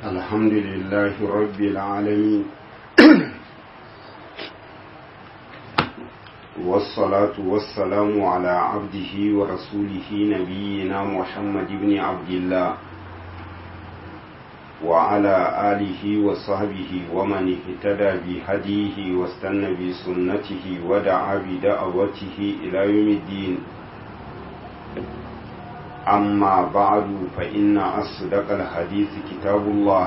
الحمد لله رب العالمين والصلاة والسلام على عبده ورسوله نبينا محمد بن عبد الله وعلى آله وصحبه ومن اهتدى بهديه واستنى بسنته ودعا بدعوته إلى يوم الدين أما بعد فإن أصدق الحديث كتاب الله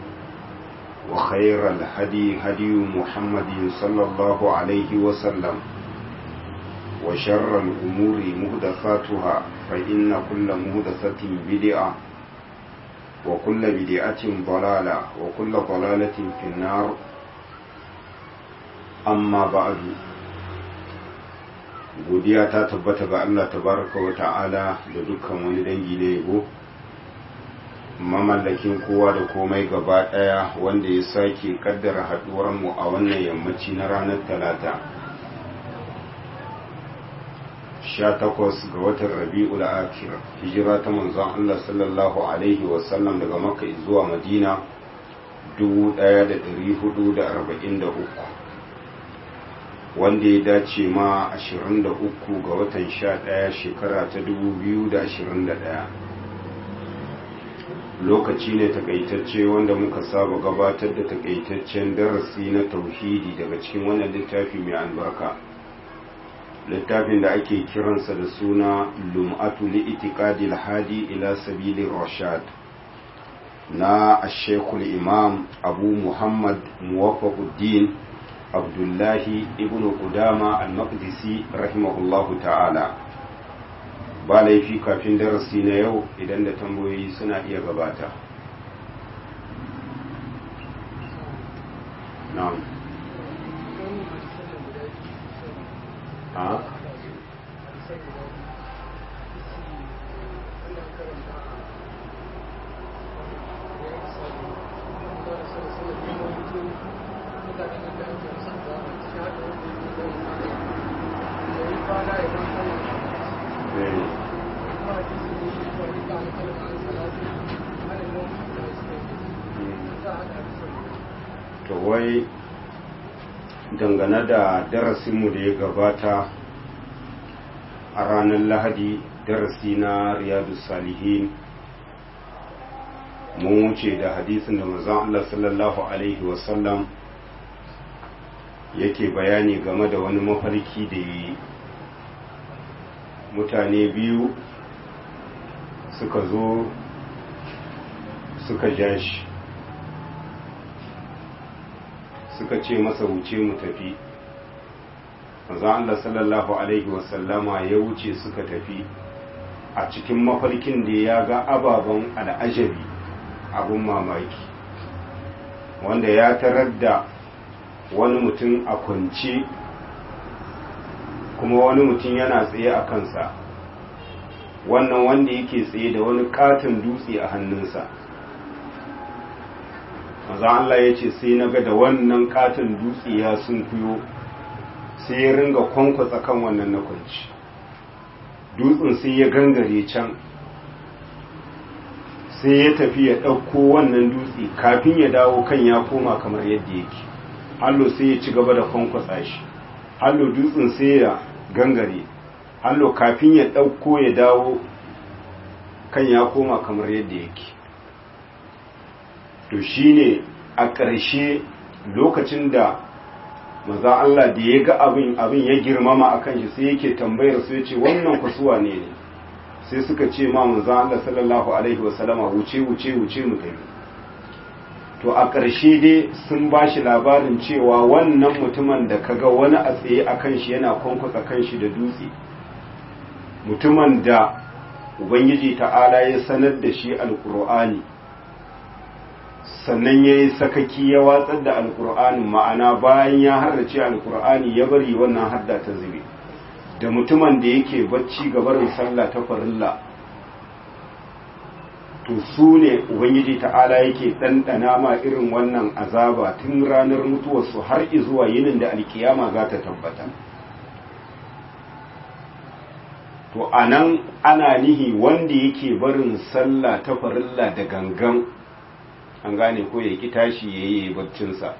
وخير الهدي هدي محمد صلى الله عليه وسلم وشر الأمور مهدفاتها فإن كل مهدفة بدعة وكل بدعة ضلالة وكل ضلالة في النار أما بعد godiya ta tabbata ga Allah tabaraka wa ta'ala da dukkan wani dangi na yabo mamallakin kowa da komai gaba daya wanda ya sake kaddara haduwar mu a wannan yammaci na ranar talata 18 ga watan rabi'ul akhir hijira ta manzon Allah sallallahu alaihi wasallam daga makka zuwa madina 1443 wanda ya dace ma 23 ga watan 11 shekara ta 2021 lokaci ne takaitacce wanda muka saba gabatar da takaitaccen darasi na tauhidi daga cikin wannan littafi mai albarka littafin da ake kiransa da suna lum'atu li'itiqadil hadi ila sabilir rashad na ashekul imam abu muhammad muwafaquddin abdullahi ibn qudama al-maqdisi rahimahullahu ta'ala ba laifi kafin darasi na yau idan da tambayoyi suna iya gabata na'am a to wai dangane da darasinmu da ya gabata a ranar lahadi darasi na riyadu salihin mun wuce da hadisin da mazan Allah sallallahu Alaihi wasallam yake bayani game da wani mafarki da yi mutane biyu suka zo suka ja shi suka ce masa wuce mu tafi maza Allah sallallahu Alaihi wasallama ya wuce suka tafi a cikin mafarkin da ya ga ababen al'ajabi abun mamaki wanda ya tarar da wani mutum a kwance kuma wani mutum yana tsaye a kansa wannan wanda yake tsaye da wani katon dutse a hannunsa maza Allah ya ce sai na ga da wannan katon dutse ya sun kuyo sai ya ringa kwankwatsa kan wannan na kwanci dutsen sai ya gangare can sai ya tafi ya ɗauko wannan dutse kafin ya dawo kan ya koma kamar yadda yake hallo sai ya ci gaba da kwankwatsa shi hallo dutsen sai ya gangare hallo kafin ya ɗauko ya dawo kan ya koma kamar yadda yake to shine a ƙarshe lokacin da maza Allah da ya ga abin abin ya girmama a kan shi sai yake tambayar su ya ce wannan kusuwa ne ne sai suka ce ma maza Allah sallallahu alaihi wasallama wuce wuce wuce mu tafi to a ƙarshe dai sun ba shi labarin cewa wannan mutumin da kaga wani a tsaye a kan shi yana kwankwasa kan shi da dutse mutumin da ubangiji ta'ala ya sanar da shi alkur'ani sannan ya yi sakaki ya watsar da alkur'ani ma'ana bayan ya hardace alkur'ani ya bari wannan hadda ta zube da mutumin da yake bacci ga barin sallah ta farilla to su ne ubangiji ta'ala yake ɗanɗana ma irin wannan azaba tun ranar mutuwarsu har zuwa yinin da alkiyama za ta tabbata to anan ana nihi wanda yake barin sallah ta farilla da gangan an gane ko ya ki tashi ya yi baccinsa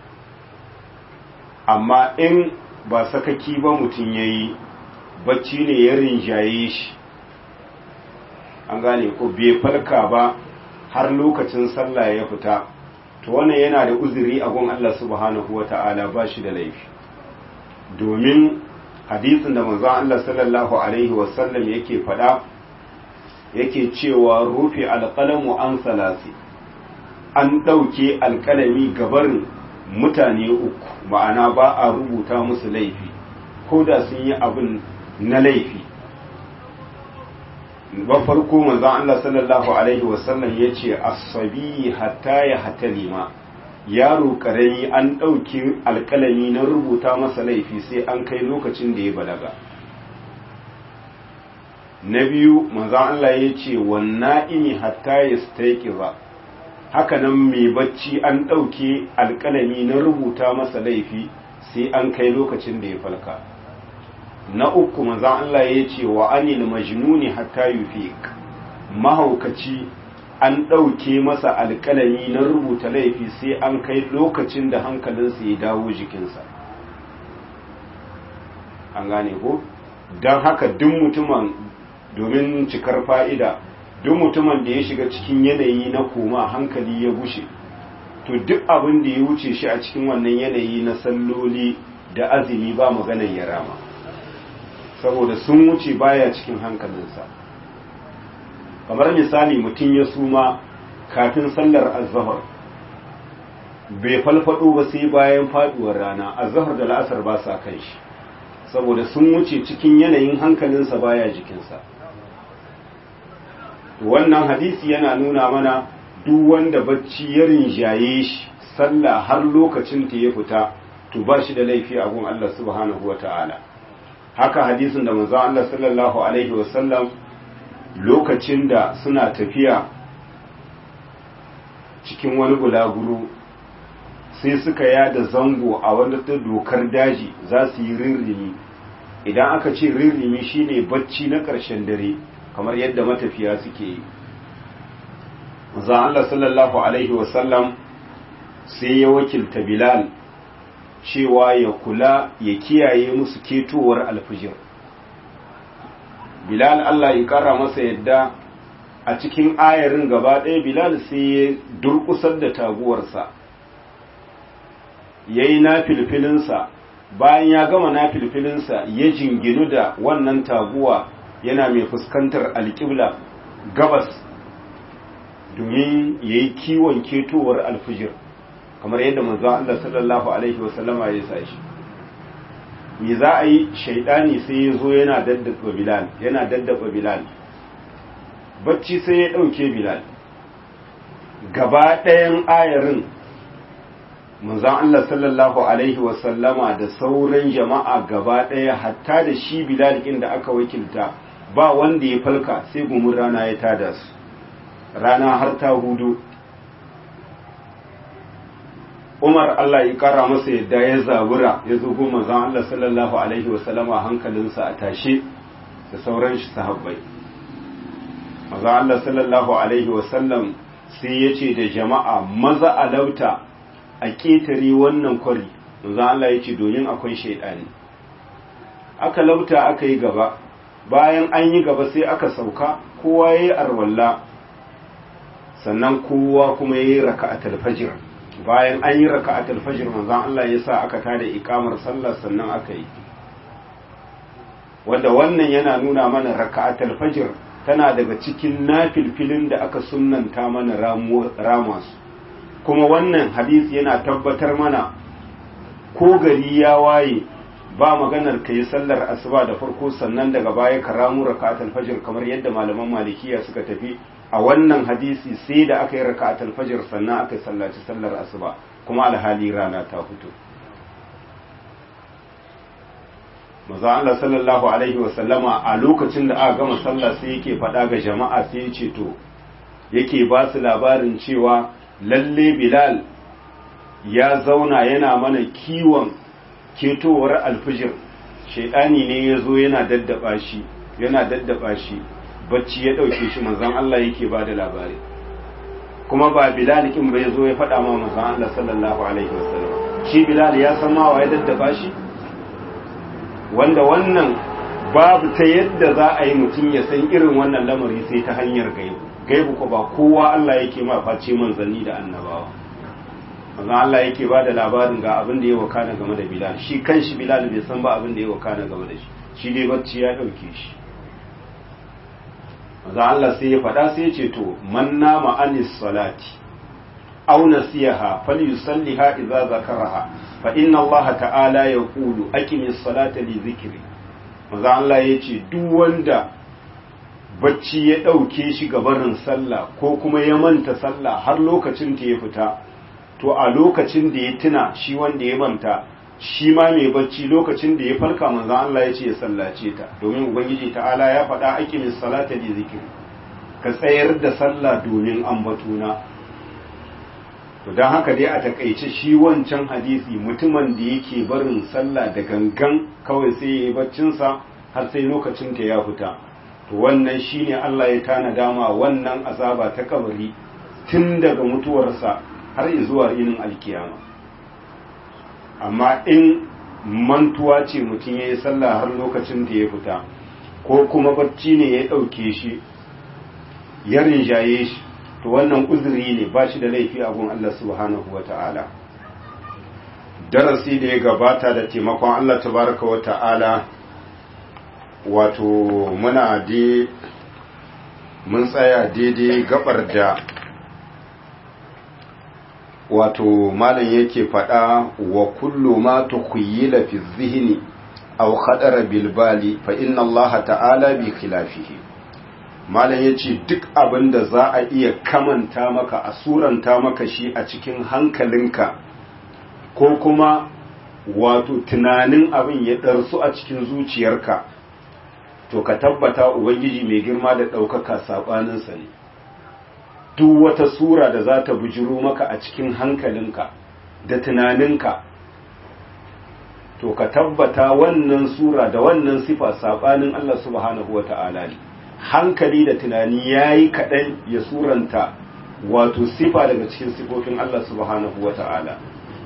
amma in ba sakaki ba mutum ya yi bacci ne ya rinjaye shi an gane ko bai farka ba har lokacin sallah ya fita to wannan yana da uzuri a gun Allah subhanahu wata'ala ba shi da laifi domin hadisin da manzon Allah sallallahu alaihi wasallam yake faɗa yake cewa rufe alƙalamu an salasi an ɗauke alƙalami gabarin mutane uku ma'ana ba a rubuta musu laifi ko da sun yi abin na laifi ba farko manzon Allah sallallahu alaihi wasallam ya ce asabi hatta ya hatalima yaro karami an ɗauki alƙalami na rubuta masa laifi sai an kai lokacin da ya balaga na biyu manzon Allah ya ce wanna ini hatta ya ba haka nan mai bacci an ɗauke alƙalami na rubuta masa laifi sai an kai lokacin da ya falka na uku manzan Allah ya ce wa anil majnuni hatta yufiq mahaukaci an ɗauke masa alƙalami na rubuta laifi sai an kai lokacin da hankalinsa ya dawo jikinsa an gane ko don haka duk mutumin domin cikar fa'ida duk mutumin da ya shiga cikin yanayi na koma hankali ya gushe to duk abin da ya wuce shi a cikin wannan yanayi na salloli da azumi ba maganar ya rama saboda sun wuce baya cikin hankalinsa kamar misali mutum ya suma kafin sallar azhar bai falfado ba sai bayan faduwar rana azhar da la'asar ba sa kan shi saboda sun wuce cikin yanayin hankalinsa baya jikinsa wannan hadisi yana nuna mana duk wanda bacci ya rinjaye shi sallah har lokacin ta ya fita to ba shi da laifi a gun Allah subhanahu wa ta'ala haka hadisin da manzo Allah sallallahu alaihi wasallam lokacin da suna tafiya cikin wani bulaguro sai suka yada zango a wani dokar daji za su yi rirrimi idan aka ce rirrimi shine bacci na ƙarshen dare kamar yadda matafiya suke yi manzo Allah sallallahu alaihi wasallam sai ya wakilta Bilal cewa ya kula ya kiyaye musu ketowar alfijir Bilal Allah ya kara masa yadda a cikin ayarin gaba ɗaya Bilal sai ya durƙusar da taguwarsa ya yi na filfilinsa bayan ya gama na filfilinsa ya jinginu da wannan taguwa yana mai fuskantar alƙibla gabas domin ya yi kiwon ketowar alfijir kamar yadda manzo Allah sallallahu alaihi wasallama ya sa shi me za a yi shaidani sai ya zo yana daddaba bilal yana daddaba bilal bacci sai ya ɗauke bilal gaba ɗayan ayarin manzon Allah sallallahu alaihi wasallama da sauran jama'a gaba ɗaya hatta da shi bilal ɗin da aka wakilta ba wanda ya falka sai gumin rana ya tada su rana har ta hudu Umar Allah ya kara masa yadda ya zabura ya zo goma manzon Allah sallallahu alaihi wasallama hankalinsa a tashe da sauran shi sahabbai manzon Allah sallallahu alaihi wasallam sai ya ce da jama'a maza alauta a ƙetare wannan kwari manzon Allah ya ce domin akwai shaidani aka lauta aka yi gaba bayan an yi gaba sai aka sauka kowa ya yi arwalla sannan kowa kuma ya yi raka'atul fajr bayan an yi raka'atul fajr manzon Allah ya sa aka tada ikamar sallah sannan aka yi wanda wannan yana nuna mana raka'atul fajr tana daga cikin nafilfilin da aka sunnanta mana rama su kuma wannan hadisi yana tabbatar mana ko gari ya waye ba maganar ka yi sallar asuba da farko sannan daga baya ka ramu raka'atul fajr kamar yadda malaman malikiya suka tafi a wannan hadisi sai da aka yi raka'atul fajr sannan aka sallaci sallar asuba kuma alhali rana ta fito maza Allah sallallahu alaihi wa sallama a lokacin da aka gama sallah sai yake faɗa ga jama'a sai ya ce to yake ba su labarin cewa lalle Bilal ya zauna yana mana kiwon ketowar alfijir shaidani ne ya zo yana daddaba shi yana daddaba shi bacci ya ɗauke shi manzon Allah yake ba da labari kuma ba bilal kin bai zo ya faɗa ma manzon Allah sallallahu alaihi wasallam shi bilal ya san ma waye daddaba shi wanda wannan babu ta yadda za a yi mutum ya san irin wannan lamari sai ta hanyar gaibu gaibu ko ba kowa Allah yake ma face manzanni da annabawa manzon Allah yake ba da labarin ga abin da ya wakana game da bilal shi kanshi bilal bai san ba abin da ya wakana game da shi shi dai bacci ya ɗauke shi za Allah sai ya faɗa sai ya ce to man nama anis salati aw nasiyaha falyusalliha idza zakaraha fa inna Allah ta'ala yaqulu aqimis salata li dhikri maza Allah ya ce duk wanda bacci ya ɗauke shi ga barin sallah ko kuma ya manta sallah har lokacin ta ya fita to a lokacin da ya tuna shi wanda ya manta shi ma mai bacci lokacin da ya farka manzan Allah ya ce ya sallace ta domin ubangiji ta'ala ya faɗa aqimin salata li zikri ka tsayar da sallah domin ambatuna to dan haka dai a takaice shi wancan hadisi mutumin da yake barin sallah da gangan kawai sai ya yi baccin sa har sai lokacin ta ya fita to wannan shine Allah ya tana dama wannan azaba ta kabari tun daga mutuwarsa har zuwa yinin alkiyama amma in mantuwa ce mutum ya yi sallah har lokacin da ya fita ko kuma barci ne ya ɗauke shi ya rinjaye shi to wannan uzuri ne ba shi da laifi a gun Allah subhanahu wa ta'ala darasi da ya gabata da taimakon Allah tabaraka wa ta'ala wato muna de mun tsaya daidai gabar da wato malam yake faɗa wa kullu ma tukhayyila fi dhihni aw khadara bil bali fa inna Allah ta'ala bi khilafihi malam yace duk abin da za a iya kamanta maka a suranta maka shi a cikin hankalinka ko kuma wato tunanin abin ya ɗarsu a cikin zuciyarka to ka tabbata ubangiji mai girma da ɗaukaka saɓaninsa ne duk wata sura da za ta bujiro maka a cikin hankalinka da tunaninka to ka tabbata wannan sura da wannan sifa saɓanin Allah subhanahu wata'ala ne hankali da tunani ya yi kaɗan ya suranta wato sifa daga cikin sifofin Allah subhanahu wata'ala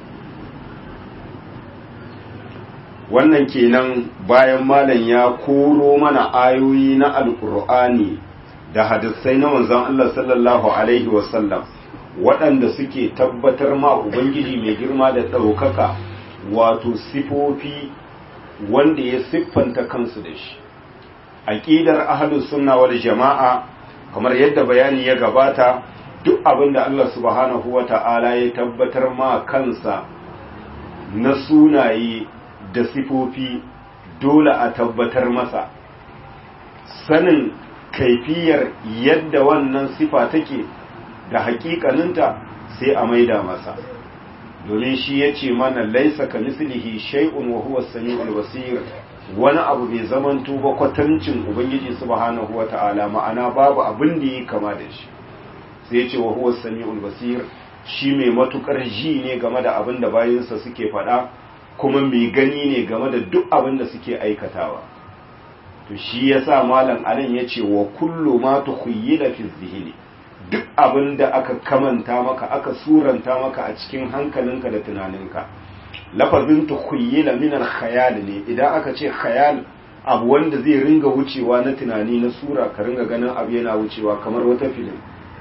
wannan kenan bayan malam ya koro mana ayoyi na alkur'ani da hadisai na manzon Allah sallallahu alaihi wasallam waɗanda suke tabbatar ma ubangiji mai girma da ɗaukaka wato sifofi wanda ya siffanta kansu da shi aqidar ahlus sunna wal jama'a kamar yadda bayani ya gabata duk abin da Allah subhanahu wata'ala ya tabbatar ma kansa na sunaye da sifofi dole a tabbatar masa sanin kaifiyar yadda wannan sifa take da hakikaninta sai a maida masa domin shi ya ce mana laisa ka mislihi shay'un wa huwa samiul basir wani abu bai zamanto ba kwatancin ubangiji subhanahu wata'ala ma'ana babu abin da yi kama da shi sai ya ce wa huwa samiul basir shi mai matukar ji ne game da abin da bayinsa suke faɗa kuma mai gani ne game da duk abin da suke aikatawa to shi yasa malam anan yace wa kullu ma tukhayyila fi dhihni duk abin da aka kamanta maka aka suranta maka a cikin hankalinka da tunaninka lafazin tukhayyila min al-khayal ne idan aka ce khayal abu wanda zai ringa wucewa na tunani na sura ka ringa ganin abu yana wucewa kamar wata filin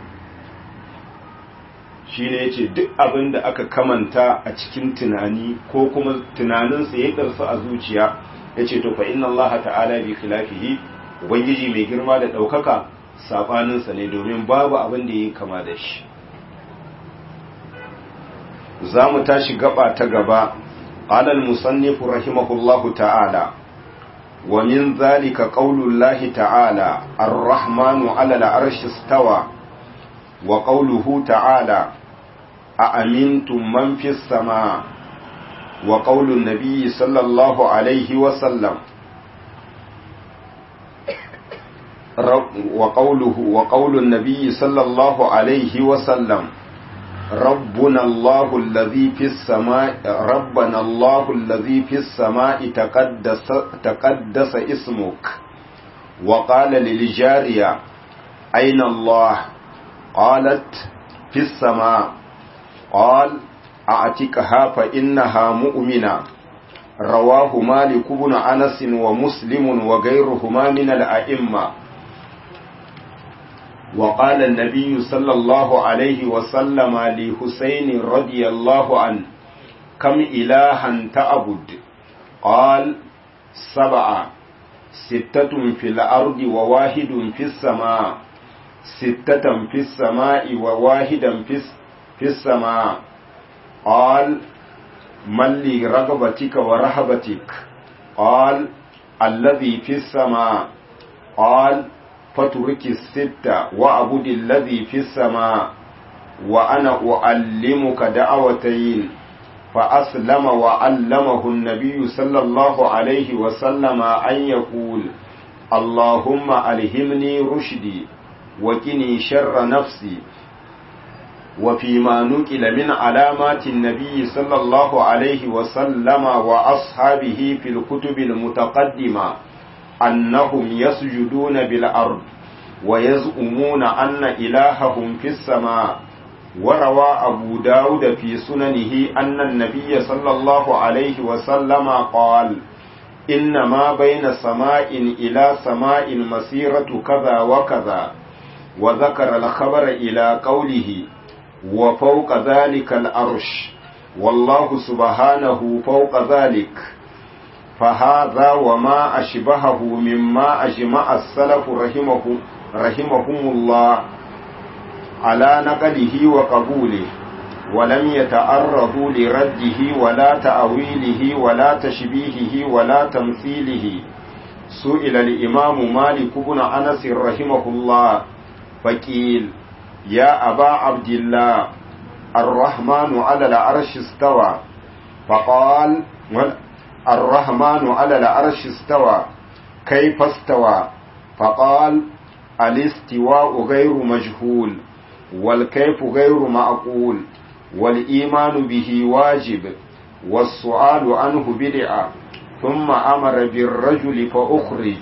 shi ne ya ce duk abin da aka kamanta a cikin tunani ko kuma tunaninsa ya ɗarsu a zuciya ya ce to fa inna Allah ta'ala bi khilafihi ubangiji mai girma da ɗaukaka saɓaninsa ne domin babu abin da yi kama da shi za mu tashi gaba ta gaba alal musannifu rahimahullahu ta'ala wa min zalika qaulullahi ta'ala ar-rahmanu 'ala al-arshi istawa wa qawluhu ta'ala أأمنتم من في السماء وقول النبي صلى الله عليه وسلم وقوله وقول النبي صلى الله عليه وسلم ربنا الله الذي في السماء ربنا الله الذي في السماء تقدس تقدس اسمك وقال للجارية أين الله قالت في في السماء قال أعتقها فإنها مؤمنة رواه مالك بن أنس ومسلم وغيرهما من الأئمة وقال النبي صلى الله عليه وسلم لحسين رضي الله عنه كم إلها تعبد قال سبعة ستة في الأرض وواحد في السماء ستة في السماء وواحدا في السماء قال من لي رغبتك ورهبتك قال الذي في السماء قال فترك الستة وأعبد الذي في السماء وأنا أعلمك دعوتين فأسلم وعلمه النبي صلى الله عليه وسلم أن يقول اللهم ألهمني رشدي وكني شر نفسي وفيما نقل من علامات النبي صلى الله عليه وسلم وأصحابه في الكتب المتقدمة أنهم يسجدون بالأرض ويزعمون أن إلههم في السماء وروى أبو داود في سننه أن النبي صلى الله عليه وسلم قال إنما بين سماء إلى سماء مسيرة كذا وكذا وذكر الخبر إلى قوله وفوق ذلك الأرش والله سبحانه فوق ذلك فهذا وما أشبهه مما أجمع السلف رحمه رحمهم الله على نقله وقبوله ولم يتعرضوا لرده ولا تأويله ولا تشبيهه ولا تمثيله سئل الإمام مالك بن أنس رحمه الله فقيل يا أبا عبد الله الرحمن على العرش استوى فقال الرحمن على العرش استوى كيف استوى فقال الاستواء غير مجهول والكيف غير معقول والإيمان به واجب والسؤال عنه بدعة ثم أمر بالرجل فأخرج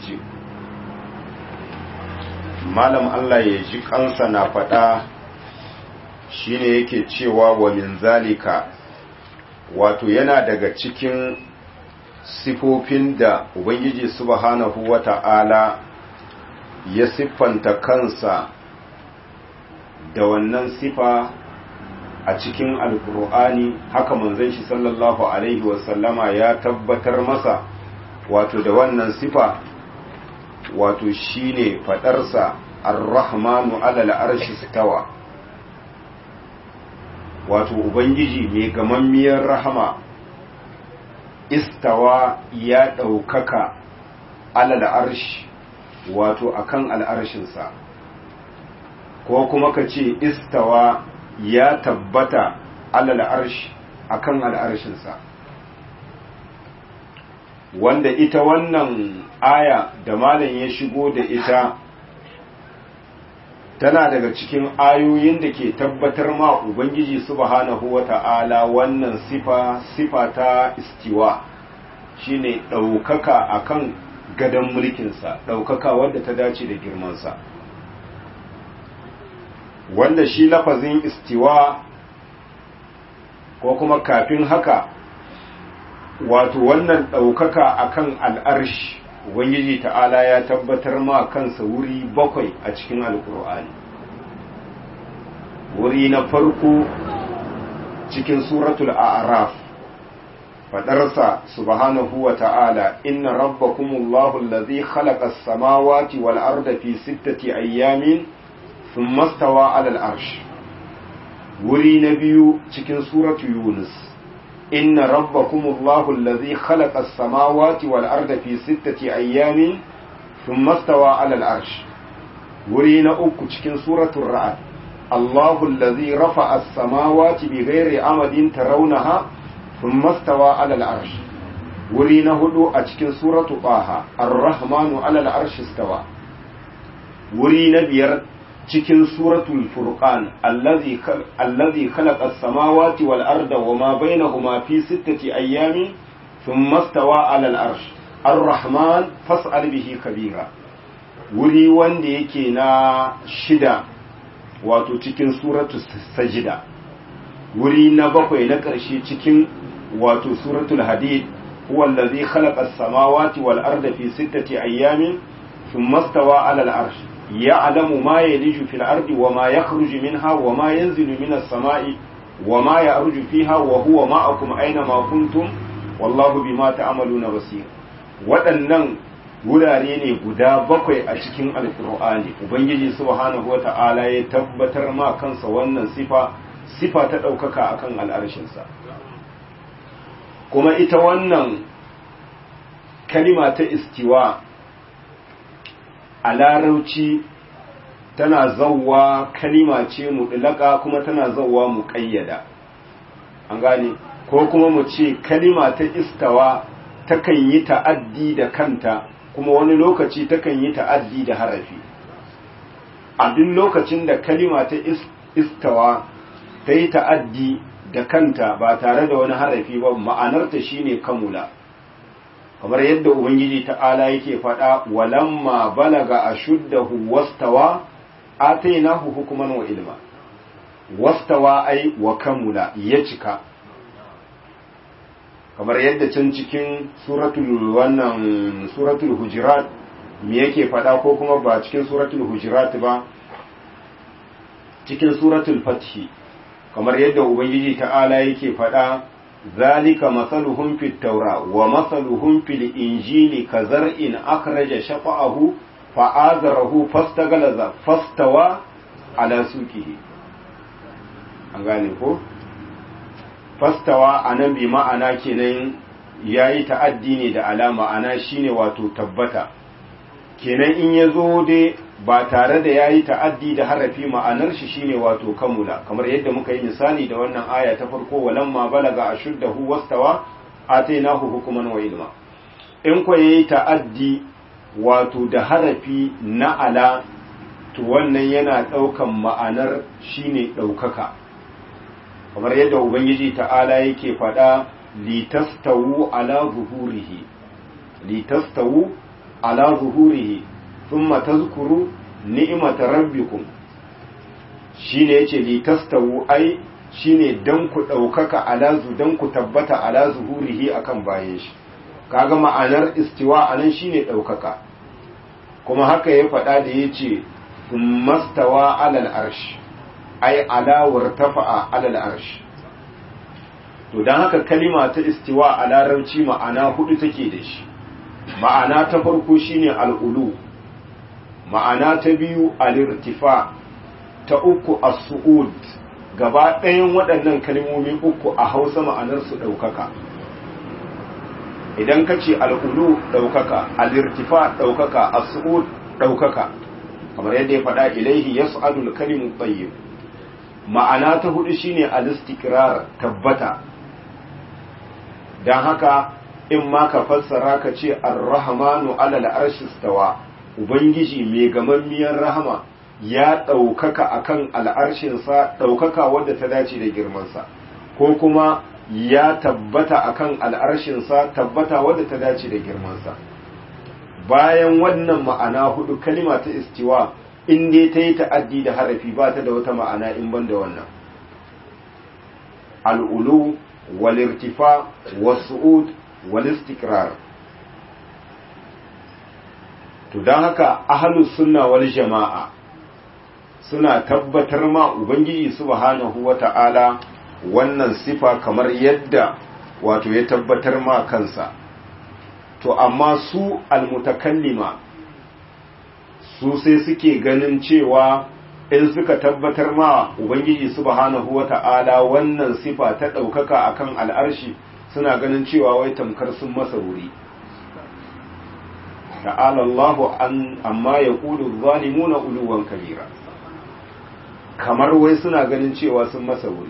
malam Allah ya ji kansa na faɗa shine yake cewa wa min zalika wato yana daga cikin sifofin da Ubangiji subhanahu wata'ala ya siffanta kansa da wannan sifa a cikin alkur'ani haka manzon shi sallallahu alaihi wasallama ya tabbatar masa wato da wannan sifa wato shine fadarsa ar-rahmanu alal arshi stawa wato ubangiji mai gamammiyar rahama istawa ya ɗaukaka alal arshi wato akan al'arshinsa ko kuma ka ce istawa ya tabbata alal arshi akan al'arshinsa wanda ita wannan aya da malam ya shigo da ita tana daga cikin ayoyin da ke tabbatar ma ubangiji subhanahu wata'ala wannan sifa sifa ta istiwa shine ɗaukaka akan gadon mulkinsa ɗaukaka wadda ta dace da girmansa wanda shi lafazin istiwa ko kuma kafin haka wato wannan ɗaukaka akan al'arshi ubangiji ta'ala ya tabbatar ma kansa wuri bakwai a cikin alkur'ani wuri na farko cikin suratul a'raf fadarsa subhanahu wa ta'ala inna rabbakumullahu allazi khalaqa as-samawati wal arda fi sittati ayyamin thumma stawa 'ala al-arsh wuri na biyu cikin suratul yunus إن ربكم الله الذي خلق السماوات والأرض في ستة أيام ثم استوى على العرش ورينا أكو تشكين سورة الرعد الله الذي رفع السماوات بغير أمد ترونها ثم استوى على العرش ورينا هدو أتشكين سورة طه الرحمن على العرش استوى ورينا بير cikin suratul furqan allazi allazi khalaqa as-samawati wal arda wama bainahuma fi sittati ayyamin thumma stawa 'ala al-arsh ar-rahman fas'al bihi kabira wuri wanda yake na shida wato cikin suratu sajida wuri na bakwai na ƙarshe cikin wato suratul hadid huwa allazi khalaqa as-samawati wal arda fi sittati ayyamin thumma stawa 'ala al-'arsh ya'lamu ma yaliju fil ardi wa ma yakhruju minha wa ma yanzilu minas sama'i wa ma ya'ruju fiha wa huwa ma'akum aina ma kuntum wallahu bima ta'maluna basir waɗannan wurare ne guda bakwai a cikin alkur'ani ubangiji subhanahu wata'ala ya tabbatar ma kansa wannan sifa sifa ta ɗaukaka akan al'arshinsa kuma ita wannan kalima ta istiwa a larauci tana zauwa kalima ce muɗulaka kuma tana zauwa muƙayyada an gane ko kuma mu ce kalima ta istawa takan yi ta'addi da kanta kuma wani lokaci takan yi ta'addi da harafi a duk lokacin da kalima ta istawa ta yi ta'addi da kanta ba tare da wani harafi ba ma'anarta shine kamula kamar yadda ubangiji ta'ala yake faɗa walamma balaga ashuddahu wastawa atainahu hukuman wa ilma wastawa ai wa kamula ya cika kamar yadda can cikin suratul wannan suratul hujurat me yake faɗa ko kuma ba cikin suratul hujurat ba cikin suratul fathi kamar yadda ubangiji ta'ala yake faɗa zalika masaluhum fit taura wa masaluhum fil injili kazar'in akhraja shafa'ahu fa'azarahu fastagalaza fastawa ala suqihi an gane ko fastawa anan bi ma'ana kenan yayi ta'addi ne da alama ana shine wato tabbata kenan in yazo dai ba tare da yayi ta'addi da harafi ma'anar shi shine wato kamula kamar yadda muka yi misali da wannan aya ta farko walamma balaga ashuddahu wastawa atainahu hukuman wa ilma in ko yayi ta'addi wato da harafi na ala to wannan yana daukan ma'anar shine daukaka kamar yadda ubangiji ta'ala yake faɗa litastawu ala zuhurihi litastawu ala zuhurihi thumma tazkuru ni'mata rabbikum shine yace litastawu ai shine dan ku daukaka ala zu dan ku tabbata ala zuhurihi akan bayan shi kaga ma'anar istiwa anan shine daukaka kuma haka ya faɗa da yace thumma stawa alal arsh ai ala wartafa'a alal arsh to dan haka kalima ta istiwa a larabci ma'ana hudu take da shi ma'ana ta farko shine al'ulu ma'ana ta biyu al'irtifa ta uku as-su'ud gaba ɗayan waɗannan kalmomi uku a hausa ma'anar su ɗaukaka idan ka ce al'ulu ɗaukaka al'irtifa ɗaukaka as-su'ud ɗaukaka kamar yadda ya faɗa ilaihi yas'adul kalimu tayyib ma'ana ta hudu shine al-istiqrar tabbata dan haka in ma ka fassara ka ce ar-rahmanu alal arshi stawa ubangiji mai gamammiyar rahama ya ɗaukaka akan al'arshinsa ɗaukaka wadda ta dace da girmansa ko kuma ya tabbata akan al'arshinsa tabbata wadda ta dace da girmansa bayan wannan ma'ana hudu kalima ta istiwa in dai ta yi ta'addi da harafi ba ta da wata ma'ana in ban da wannan al'ulu walirtifa wasu'ud walistikrar to don haka ahalus sunna wal jama'a suna tabbatar ma ubangiji subhanahu wata'ala wannan sifa kamar yadda wato ya tabbatar ma kansa to amma su almutakallima su sai suke ganin cewa in suka tabbatar ma ubangiji subhanahu wata'ala wannan sifa ta ɗaukaka akan al'arshi suna ganin cewa wai tamkar sun masa wuri ta'ala Allahu an amma ya ƙudu zalimuna uluwan kabira kamar wai suna ganin cewa sun masa wuri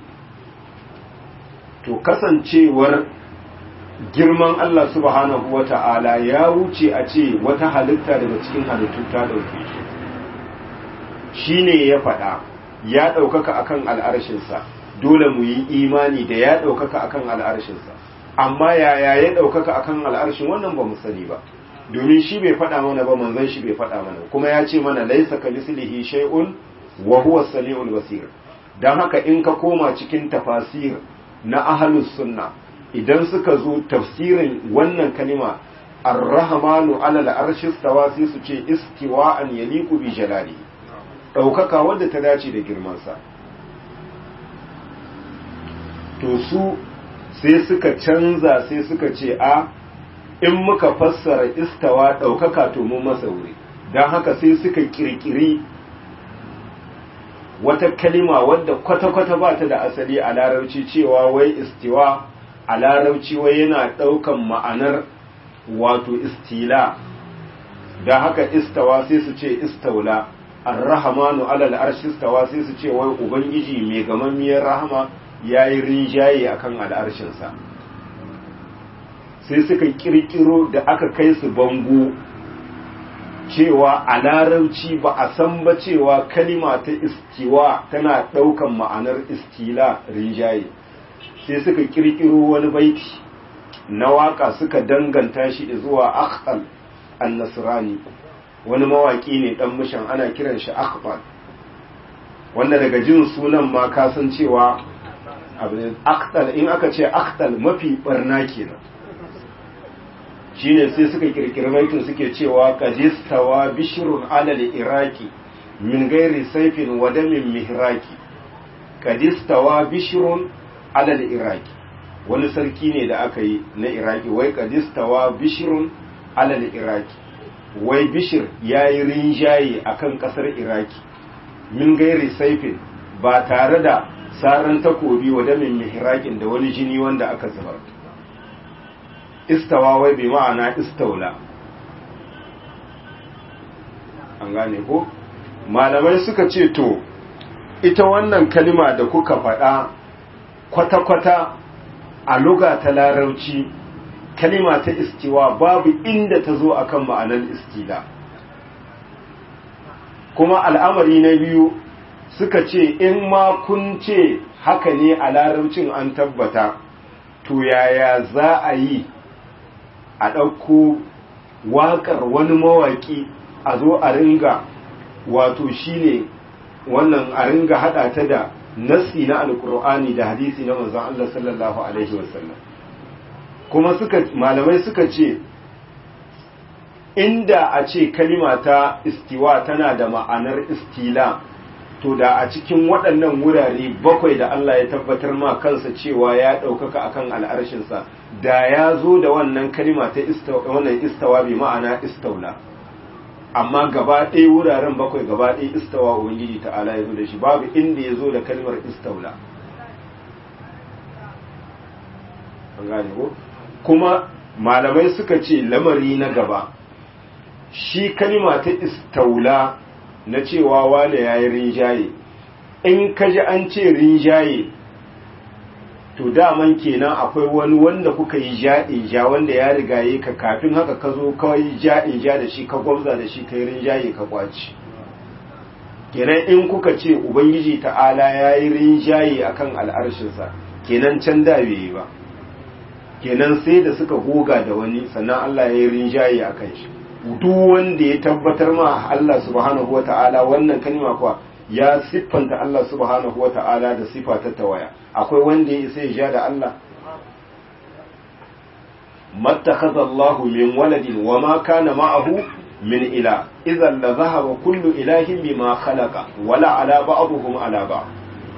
to kasancewar girman Allah subhanahu wa ta'ala ya wuce a ce wata halitta daga cikin halittu ta ɗauke shi shi ne ya faɗa ya ɗaukaka akan al'arshinsa dole mu yi imani da ya ɗaukaka akan al'arshinsa amma yaya ya ɗaukaka akan al'arshin wannan ba mu sani ba domin shi bai faɗa mana ba manzon shi bai faɗa mana kuma ya ce mana laisa ka mislihi shay'un wa huwa samiul basir dan haka in ka koma cikin tafasir na ahlus sunna idan suka zo tafsirin wannan kalima ar-rahmanu ala al-arshi stawa sai su ce istiwa'an yaliqu bi jalali daukaka wanda ta dace da girman sa to su sai suka canza sai suka ce a in muka fassara istawa daukaka to mun masa wuri dan haka sai suka kirkiri wata kalima wadda kwata-kwata ba ta da asali a larabci cewa wai istiwa a larabci wai yana ɗaukan ma'anar wato istila da haka istawa sai su ce istaula arrahamanu alal arshi istawa sai su ce wai ubangiji mai gamammiyar rahama ya yi rinjaye a kan al'arshinsa sai suka kirkiro da aka kai su bango cewa a larabci ba a san ba cewa kalima ta istiwa tana ɗaukan ma'anar istila rinjaye sai suka kirkiro wani baiti na waka suka danganta shi zuwa akhtal an-nasrani wani mawaki ne dan mishan ana kiran shi akhtal wanda daga jin sunan ma ka san cewa abin akhtal in aka ce akhtal mafi barna kenan shine sai suka kirkiri baitin suke cewa qadistawa bishrun alal iraki min gairi saifin wa damin mihraki qadistawa bishrun alal iraki wani sarki ne da aka yi na iraki wai qadistawa bishrun alal iraki wai bishir yayi rinjaye akan kasar iraki min gairi saifin ba tare da saran takobi wa damin mihrakin da wani jini wanda aka zubar istawa wai bi ma'ana istaula an gane ko malamai suka ce to ita wannan kalima da kuka faɗa kwata-kwata a luga ta larauci kalima ta istiwa babu inda ta zo akan ma'anar istila kuma al'amari na biyu suka ce in ma kun ce haka ne a laraucin an tabbata to yaya za a yi a ɗauko waƙar wani mawaƙi a zo a ringa wato shine wannan a ringa haɗa ta da nassi na alkur'ani da hadisi na manzon Allah sallallahu alaihi wasallam kuma suka malamai suka ce inda a ce kalima ta istiwa tana da ma'anar istila to da a cikin waɗannan wurare bakwai da Allah ya tabbatar ma kansa cewa ya ɗaukaka akan al'arshinsa da ya zo da wannan kalima ta wannan istawa bi ma'ana istaula amma gaba ɗaya wuraren bakwai gaba ɗaya istawa ubangiji ta'ala ya zo da shi babu inda ya zo da kalmar istaula an gane ko kuma malamai suka ce lamari na gaba shi kalima ta istaula na cewa wane ya yi rinjaye in ka ji an ce rinjaye to daman kenan akwai wani wanda kuka yi ja'in ja wanda ya rigaye ka kafin haka ka zo kawai ja'in ja da shi ka gwamza da shi ka yi rinjaye ka kwaci kenan in kuka ce ubangiji ta'ala ya yi rinjaye a kan al'arshinsa kenan can da bai yi ba kenan sai da suka goga da wani sannan allah ya yi rinjaye a kan shi duk wanda ya tabbatar ma Allah subhanahu wa ta'ala wannan kalma kuwa ya siffanta Allah subhanahu wa ta'ala da sifa ta tawaya akwai wanda ya isa ya ja da Allah mattakhadha Allah min waladin wa ma kana ma'ahu min ila idan la dhahaba kullu ilahin bima khalaqa wala ala ba'dihim ala ba'd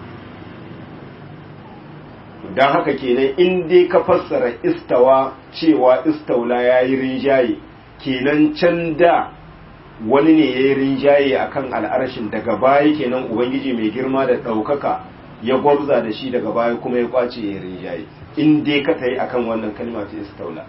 dan haka kenan in dai ka fassara istawa cewa istaula yayi rinjaye kenan can da wani ne ya yi rinjaye a kan al'arshin daga baya kenan ubangiji mai girma da ɗaukaka ya gwabza da shi daga baya kuma ya kwace ya yi rinjaye in dai ka tayi akan wannan kalma ta istaula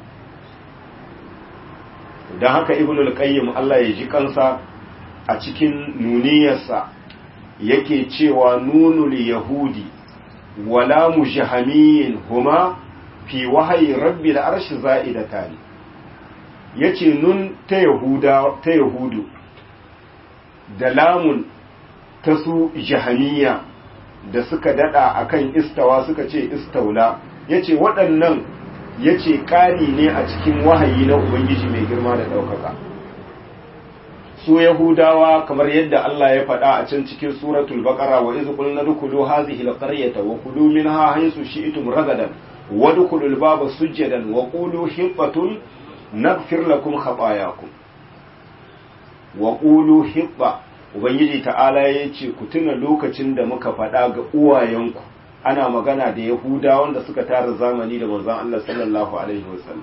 don haka ibn al-qayyim Allah ya ji kansa a cikin nuniyarsa yake cewa nunul yahudi wala mujahamiyin huma fi wahayi rabbi al-arshi za'idatani ya ce nun ta yahudu da lamun ta su jahaniya da suka dada akan istawa suka ce istaula ya ce waɗannan ya ce ƙari ne a cikin wahayi na ubangiji mai girma da ɗaukaka su yahudawa kamar yadda Allah ya faɗa a can cikin suratul baqara wa iz qulna dukulu hadhihi alqaryata wa kulu minha haythu shi'tum ragadan wa dukulul baba sujadan wa qulu hibatun naghfir lakum khatayakum wa qulu hibba ubangiji ta'ala yace ku tuna lokacin da muka faɗa ga uwayenku ana magana da yahudawa wanda suka tara zamani da manzon Allah sallallahu alaihi wasallam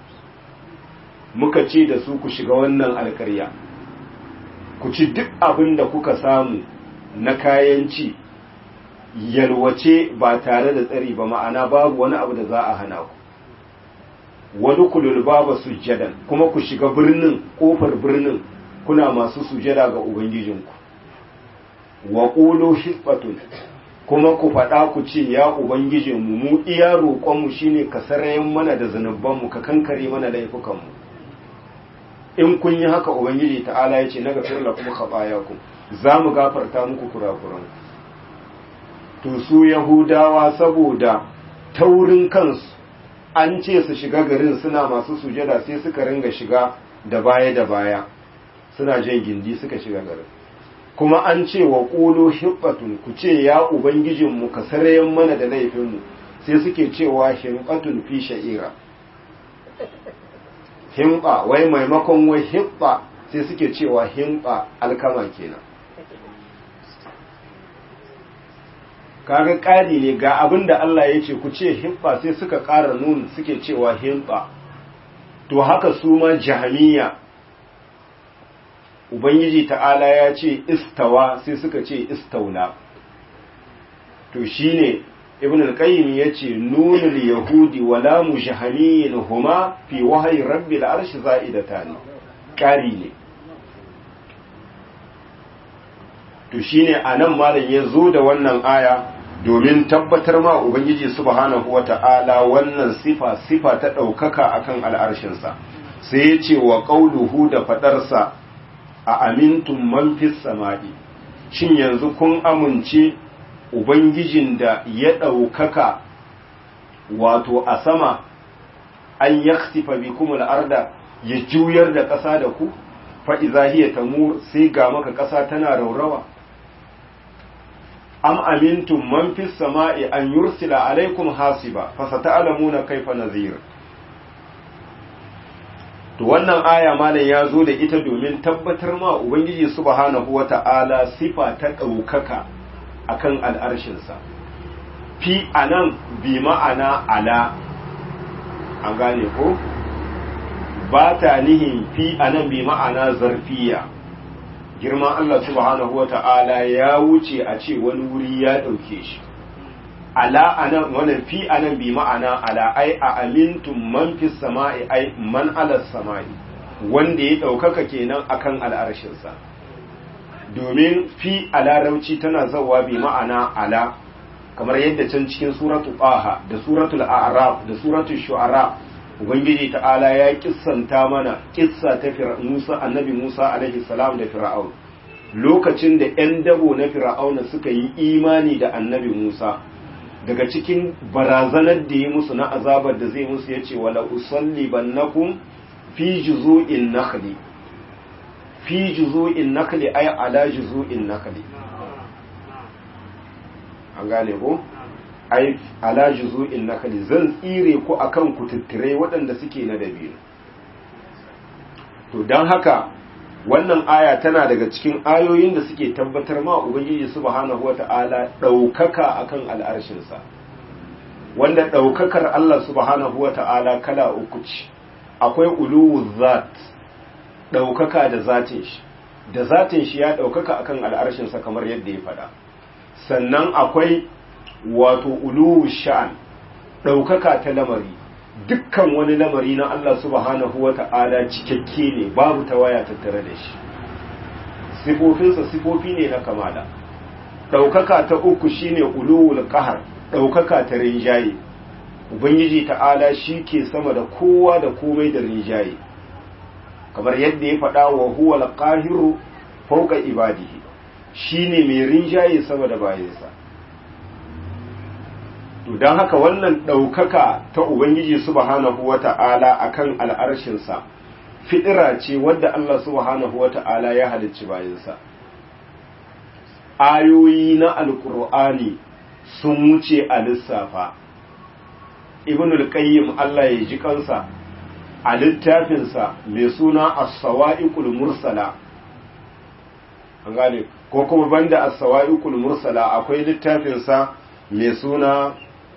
muka ce da su ku shiga wannan alkarya ku ci duk abin da kuka samu na kayan ci yalwace ba tare da tsari ba ma'ana babu wani abu da za a hana ku wani kulul baba sujjadan kuma ku shiga birnin kofar birnin kuna masu sujada ga ubangijinku wa qulu hisbatun kuma ku faɗa ku ce ya ubangijinmu mu iya roƙonmu shine ka sarayen mana da zanubanmu ka kankare mana laifukanmu in kun yi haka ubangiji ta'ala ya ce na gafir lakum khatayakum za mu gafarta muku kurakuran to su yahudawa saboda taurin kansu an ce su shiga garin suna masu sujada sai suka ringa shiga da baya da baya suna jan gindi suka shiga garin kuma an ce wa ƙulo hibbatun ku ce ya ubangijinmu ka sarayen mana da laifinmu sai suke cewa hibbatun fi sha'ira himba wai maimakon wai hibba sai suke cewa himba alkama kenan kaga ƙari ne ga abin da Allah ya ce ku ce himba sai suka ƙara nun suke cewa himba to haka su ma jahamiya ubangiji ta'ala ya ce istawa sai suka ce istaula to shine ibn al-qayyim yace nunul yahudi wala mujahamiyin huma fi wahyi rabbil arshi za'idatan kari ne to shine anan malam ya zo da wannan aya domin tabbatar ma ubangiji subhanahu wata'ala wannan sifa sifa ta daukaka akan al'arshinsa sai ya ce wa qauluhu da fadarsa a amintun man fis sama'i shin yanzu kun amince ubangijin da ya ɗaukaka wato a sama an yaksifa bikum al'arda ya juyar da ƙasa da ku fa'iza hiya tamur sai ga maka ƙasa tana raurawa am amintun man fis sama'i an yursila alaikum hasiba fasata'lamuna kaifa nazir to wannan aya malam ya zo da ita domin tabbatar ma ubangiji subhanahu wata'ala sifa ta ɗaukaka akan al'arshinsa fi anan bi ma'ana ala an gane ko ba ta nihin fi anan bi ma'ana zarfiya girman Allah subhanahu wata'ala ya wuce a ce wani wuri ya ɗauke shi ala anan wannan fi anan bi ma'ana ala ai a amintum man fi sama'i ai man ala sama'i wanda ya ɗaukaka kenan akan al'arshinsa domin fi a larauci tana zawa bi ma'ana ala kamar yadda can cikin suratu qaha da suratul a'raf da suratul shu'ara ubangiji ta'ala ya kissanta mana kissa ta Musa annabi Musa alaihi salam da fir'aun lokacin da 'yan dabo na fir'auna suka yi imani da annabi Musa daga cikin barazanar da ya musu na azabar da zai musu ya ce wala usalli bannakum fi juzu'in nakhli fi juzu'in nakhli ay ala juzu'in nakhli an gane ko ay ala juzu'in nakhli zan tsire ku akan kututture waɗanda suke na dabino to dan haka wannan aya tana daga cikin ayoyin da suke tabbatar ma ubangiji subhanahu wata'ala ɗaukaka akan al'arshinsa wanda ɗaukakar Allah subhanahu wata'ala kala uku ce akwai uluwu zat ɗaukaka da zatin shi da zatin shi ya ɗaukaka akan al'arshinsa kamar yadda ya faɗa sannan akwai wato uluwu sha'an ɗaukaka ta lamari dukkan wani lamari na Allah subhanahu wa ta'ala cikakke ne babu tawaya tattare da shi sifofinsa sifofi ne na kamala ɗaukaka ta uku shine uluwul qahar ɗaukaka ta rinjaye ubangiji ta'ala shi ke sama da kowa da komai da rinjaye kamar yadda ya faɗa wa huwa al-qahiru fawqa ibadihi shine mai rinjaye sama da bayansa to don haka wannan ɗaukaka ta Ubangiji subhanahu wa ta'ala a kan al'arshinsa fidira ce wadda Allah subhanahu wata'ala ya halicci bayansa ayoyi na alkur'ani sun wuce a lissafa ibnul qayyim Allah ya ji kansa a littafinsa mai suna as-sawa'iqul mursala an gane ko kuma banda as-sawa'iqul mursala akwai littafinsa mai suna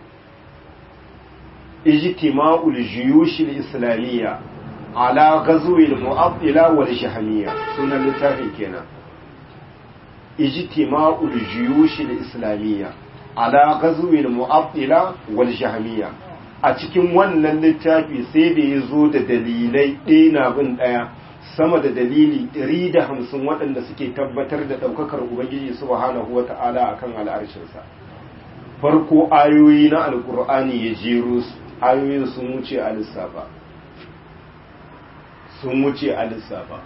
ijtima'ul juyush al-islamiyya ala ghazwi al-mu'attila wal shahmiyya sunan littafin kenan ijtima'ul juyush al-islamiyya ala ghazwi al-mu'attila wal shahmiyya a cikin wannan littafi sai da ya zo da dalilai ɗaya na bin ɗaya sama da dalili 150 waɗanda suke tabbatar da ɗaukakar ubangiji subhanahu wa ta'ala a kan al'arshinsa farko ayoyi na alkur'ani ya jero ayoyin sun wuce a lissafa sun wuce a lissafa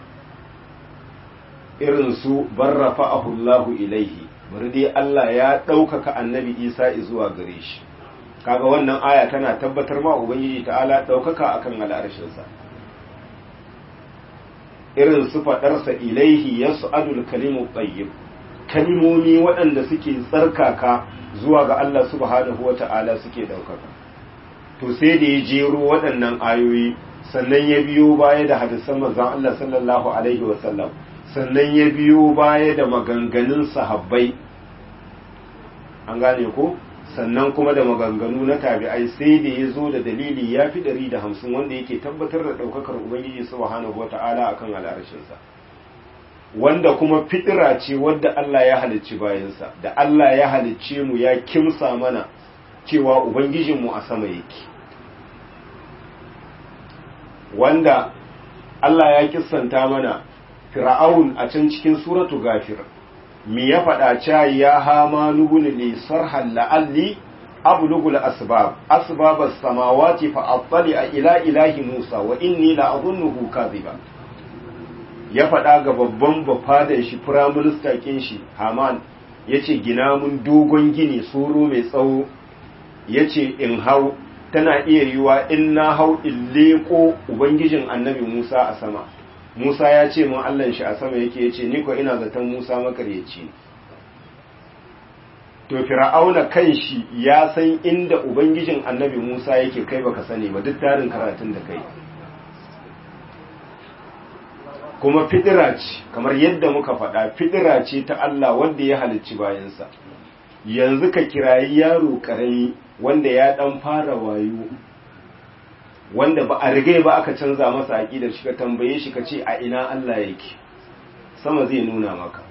irin su barrafa ahullahu ilaihi bari dai Allah ya ɗaukaka annabi isa zuwa gare shi kaga wannan aya tana tabbatar ma ubangiji ta'ala ɗaukaka akan al'arshinsa irin su faɗarsa ilaihi ya su'adul kalimu tsayyib kalimomi waɗanda suke tsarkaka zuwa ga Allah subhanahu wa ta'ala suke ɗaukaka to sai da ya jero waɗannan ayoyi sannan ya biyo baya da hadisan manzon Allah sallallahu alaihi wa sallam sannan ya biyo baya da maganganun sahabbai an gane ko sannan kuma da maganganu na tabi'ai sai da ya zo da dalili ya fi ɗari da hamsin wanda yake tabbatar da ɗaukakar ubangiji subhanahu wa ta'ala akan al'arshinsa wanda kuma fitira ce wadda Allah ya halicci bayansa da Allah ya halicce mu ya kimsa mana cewa ubangijinmu a sama yake wanda Allah ya kissanta mana fir'aun a can cikin suratu gafir mi ya faɗa ca ya hama nubun li sarhan la'alli ablugul asbab asbab as-samawati fa attali ila ilahi Musa wa inni la adhunnuhu kadhiba ya faɗa ga babban bafadan shi prime minister kin shi Haman yace gina mun dogon gini soro mai tsawo yace in hau tana iya yiwa in na hau in leko ubangijin annabi Musa a sama Musa ya ce mun Allahn shi a sama yake ya ce ni ko ina zaton Musa makaryaci to fir'auna kan shi ya san inda ubangijin annabi Musa yake kai baka sani ba duk tarin karatun da kai kuma fidira ce kamar yadda muka faɗa fidira ce ta Allah wanda ya halicci bayansa yanzu ka kirayi yaro karami wanda ya dan fara wayo wanda ba a rigai ba aka canza masa aƙidar shi ka tambaye shi ka ce a ina Allah yake sama zai nuna maka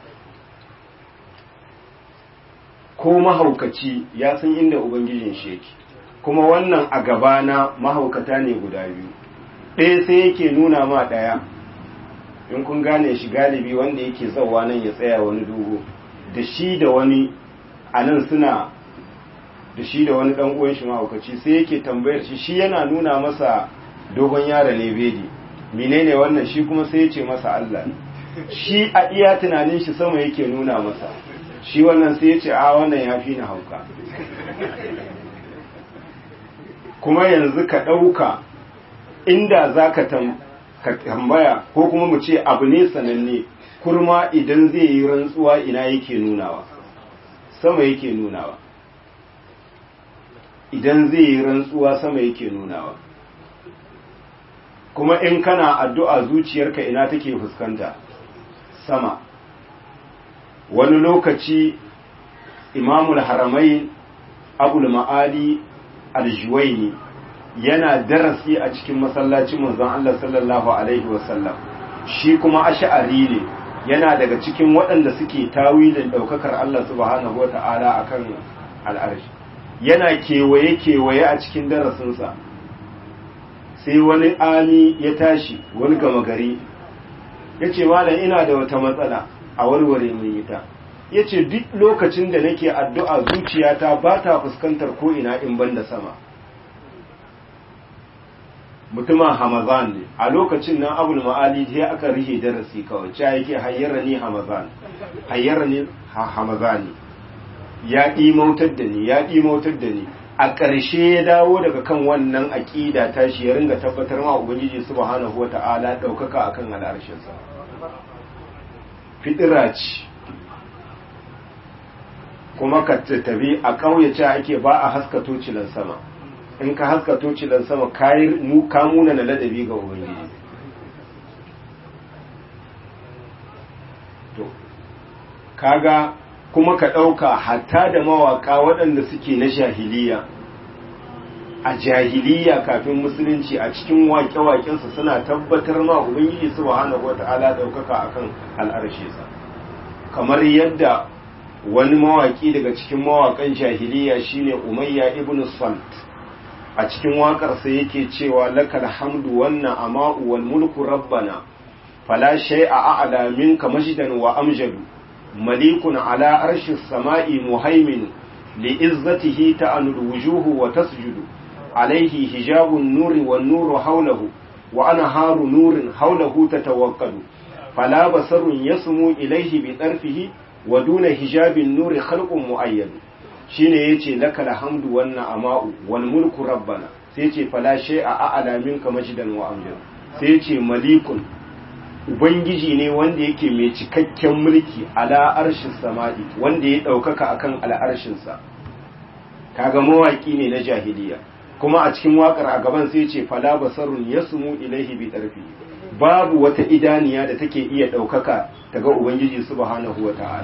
ko mahaukaci ya san inda ubangijin shi yake kuma wannan a gabana mahaukata ne guda biyu ɗaya sai yake nuna ma ɗaya in kun gane shi galibi wanda yake zauwa nan ya tsaya wani dogo da shi da wani a nan suna da shi da wani dan uwan shi mahaukaci sai yake tambayar shi shi yana nuna masa dogon yaro ne bedi menene wannan shi kuma sai ya ce masa Allah shi a iya tunanin shi sama yake nuna masa shi wannan sai ya ce a wannan ya fi ni hauka kuma yanzu ka ɗauka inda za ka tambaya ko kuma mu ce abu ne sananne kurma idan zai yi rantsuwa ina yake nunawa sama yake nunawa idan zai yi rantsuwa sama yake nunawa kuma in kana addu'a zuciyarka ina take fuskanta sama wani lokaci imamul haramai abul ma'ali aljuwaini yana darasi a cikin masallacin manzon Allah sallallahu alaihi wasallam shi kuma ash'ari ne yana daga cikin waɗanda suke tawilin ɗaukakar Allah subhanahu wata'ala akan al'arshi yana kewaye-kewaye a cikin darasinsa sai wani ami ya tashi wani gama gari ya ce malam ina da wata matsala a warware mun yi ta ya ce duk lokacin da nake addu'a zuciyata ba ta fuskantar ko'ina in ban da sama mutumin hamazan ne a lokacin nan abul ma'ali sai aka rihe darasi kawai cewa yake hayyara ni hamazan hayyara ni hamazani ya ɗimautar da ni ya ɗimautar da ni a ƙarshe ya dawo daga kan wannan aƙida ta shi ya ringa tabbatar ma ubangiji subhanahu wata'ala ɗaukaka akan al'arshinsa fitira ce kuma ka tabi a ƙauyace ake ba a haska tocilan sama in ka haska tocilan sama ka muna na ladabi ga ubangiji to kaga kuma ka ɗauka hatta da mawaƙa waɗanda suke na jahiliya a jahiliya kafin musulunci a cikin waƙe-waƙensu suna tabbatar ma ubangiji subhanahu wata'ala ɗaukaka akan al'arshinsa kamar yadda wani mawaƙi daga cikin mawaƙan jahiliya shine umayya ibn salt a cikin waƙarsa yake cewa lakal hamdu wannan ama'u wal mulku rabbana fala shay'a a'la minka majdan wa amjadu malikun ala arshi samai muhaimin li'izzatihi ta'anul wujuhu wa tasjudu alaihi hijabun nuri wan nuru hawlahu wa anharu nurin hawlahu tatawakkadu fala basarun yasmu ilaihi bi tarfihi wa duna hijabin nuri khalqun muayyad shine yace lakal hamdu wan na'ama'u wal mulku rabbana sai yace fala shay'a a'la minka majdan wa amjad sai yace malikun ubangiji ne wanda yake mai cikakken mulki ala arshin sama'i wanda ya daukaka akan al'arshin sa kaga mawaki ne na jahiliya kuma a cikin wakar a gaban sai yace fala basarun yasmu ilaihi bi tarfi babu wata idaniya da take iya daukaka daga ubangiji subhanahu wata'ala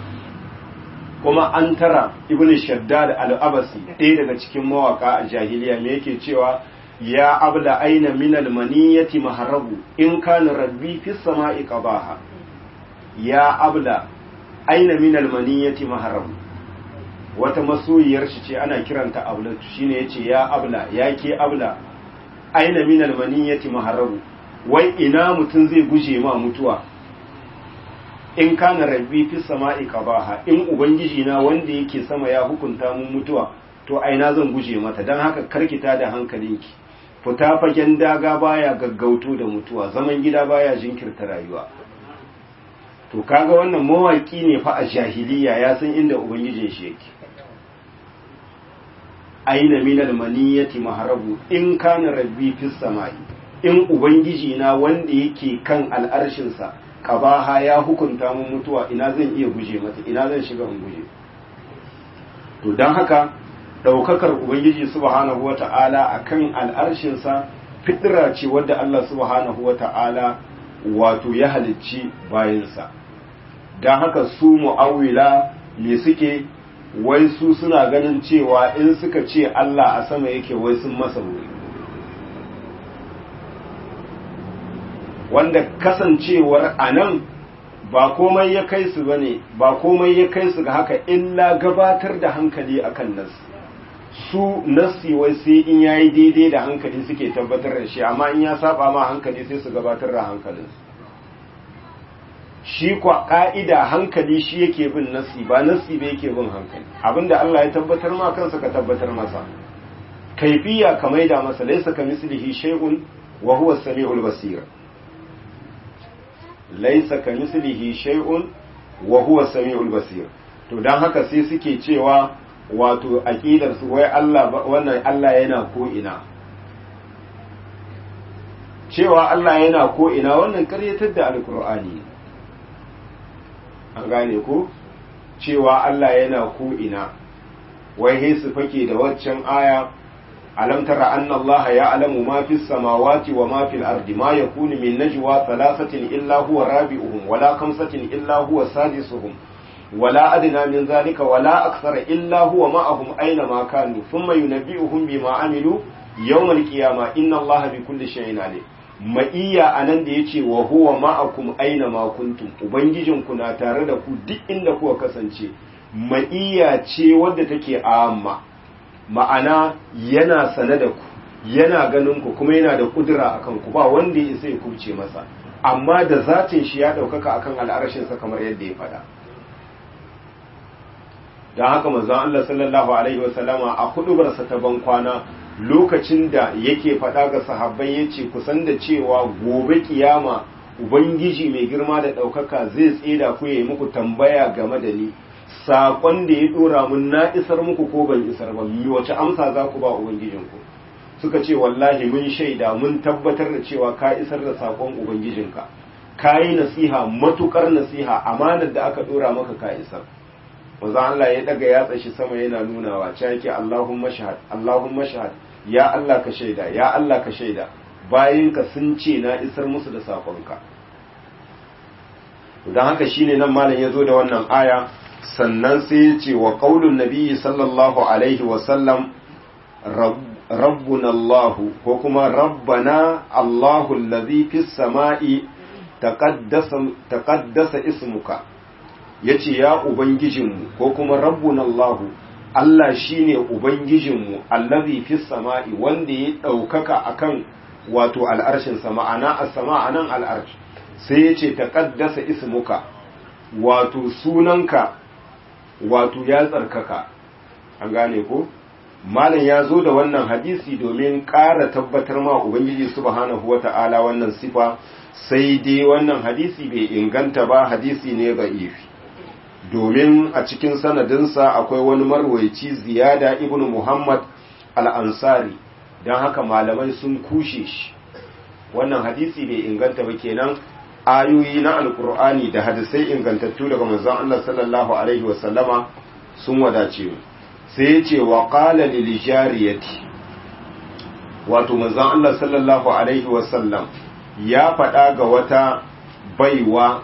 kuma an tara ibn shaddad al-abasi ɗaya daga cikin mawaka a jahiliya me yake cewa ya abda aina min al-maniyati maharabu in kana rabbi fi samai qabaha ya abda aina min al-maniyati maharabu wata masoyiyar shi ce ana kiranta ablatu shine yace ya abla ya ke abla aina min al-maniyati maharabu wai ina mutun zai guje ma mutuwa in kana rabbi fi sama'i qabaha in ubangiji na wanda yake sama ya hukunta mun mutuwa to aina zan guje mata dan haka karkita da hankalinki fita fagen daga baya gaggauto da mutuwa zaman gida baya jinkirta rayuwa to kaga wannan mawaki ne fa a jahiliya ya san inda ubangijin shi yake aina minal maniyati maharabu in kana rabbi fi sama'i in ubangiji na wanda yake kan al'arshinsa kabaha ya hukunta mun mutuwa ina zan iya guje mata ina zan shiga in guje to don haka ɗaukakar ubangiji subhanahu wa ta'ala a kan al'arshinsa fitira ce wadda Allah subhanahu wa ta'ala wato ya halicci bayansa don haka su mu'awila me suke wai su suna ganin cewa in suka ce Allah a sama yake wai sun masa wuri wanda kasancewar a nan ba komai ya kai su bane ba komai ya kai su ga haka illa gabatar da hankali akan nas su nasi wai sai in yayi daidai da hankali suke tabbatar da shi amma in ya saba ma hankali sai su gabatar da hankalin shi kwa ka'ida hankali shi yake bin nasi ba nasi ba yake bin hankali abinda Allah ya tabbatar ma kansa ka tabbatar masa kaifiya ka maida masa laysa kamislihi shay'un wa huwa as-sami'ul basir laisa ka mislihi shay'un wa huwa samiul basir to dan haka sai suke cewa wato aqidar su wai Allah wannan Allah yana ko ina cewa Allah yana ko ina wannan karyatar da alqur'ani an gane ko cewa Allah yana ko ina wai he su fake da waccan aya ألم تر أن الله يعلم ما في السماوات وما في الأرض ما يكون من نجوى ثلاثة إلا هو رابعهم ولا خمسة إلا هو سادسهم ولا أدنى من ذلك ولا أكثر إلا هو معهم أينما كانوا ثم ينبئهم بما عملوا يوم القيامة إن الله بكل شيء عليم ma'iya a nan da ya ce wa huwa ma'akum aina ma kuntum ubangijinku na tare da ku duk inda kuka kasance ma'iya ce wadda take amma ma'ana yana sane da ku yana ganin ku kuma yana da kudura akan ku ba wanda ya isa ya kubce masa amma da zatin shi ya ɗaukaka akan al'arashinsa kamar yadda ya faɗa don haka manzon Allah sallallahu alaihi wasallama a hudubarsa ta ban kwana lokacin da yake faɗa ga sahabbai yace kusan da cewa gobe kiyama ubangiji mai girma da ɗaukaka zai tseda ku yayi muku tambaya game da ni saƙon da ya ɗora mun na isar muku ko ban isar ba wace amsa za ku ba ubangijinku suka ce wallahi mun shaida mun tabbatar da cewa ka isar da saƙon ubangijinka ka yi nasiha matukar nasiha amanar da aka ɗora maka ka isar manzo Allah ya daga yatsa shi sama yana nunawa ce yake Allahumma shahad Allahumma shahad ya Allah ka shaida ya Allah ka shaida bayinka sun ce na isar musu da saƙonka don haka shine nan malam ya zo da wannan aya sannan sai ya ce wa qaulun nabiyyi sallallahu alaihi wa sallam rabbuna Allah ko kuma rabbana Allahu allazi fis sama'i taqaddasa taqaddasa ismuka yace ya ubangijinmu ko kuma rabbuna Allah Allah shine ubangijinmu allazi fis sama'i wanda ya daukaka akan wato al'arshin sama ana as-sama anan al'arsh sai yace taqaddasa ismuka wato sunanka wato ya tsarkaka an gane ko malam ya zo da wannan hadisi domin ƙara tabbatar ma ubangiji subhanahu wata'ala wannan sifa sai dai wannan hadisi bai inganta ba hadisi ne ga ifi domin a cikin sanadinsa akwai wani marwaici ziyada ibnu muhammad al-ansari don haka malamai sun kushe shi wannan hadisi bai inganta ba kenan ayoyi na alkur'ani da hadisai ingantattu daga manzon Allah sallallahu alaihi wasallama sun wadace mu sai ya ce wa qala lil jariyati wato manzon Allah sallallahu alaihi wasallam ya faɗa ga wata baiwa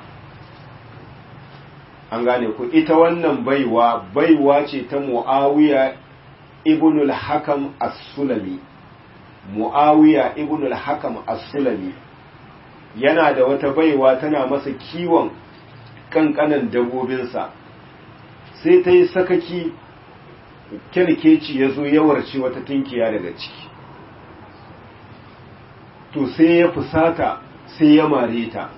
an gane ku ita wannan baiwa baiwa ce ta Muawiya ibn al-Hakam as-Sulami Muawiya ibn al-Hakam as-Sulami yana da wata baiwa tana masa kiwon kankanan dabobinsa sai ta yi sakaki kyarkeci ya zo yawarci wata tunkiya daga ciki to sai ya fusata sai ya mare ta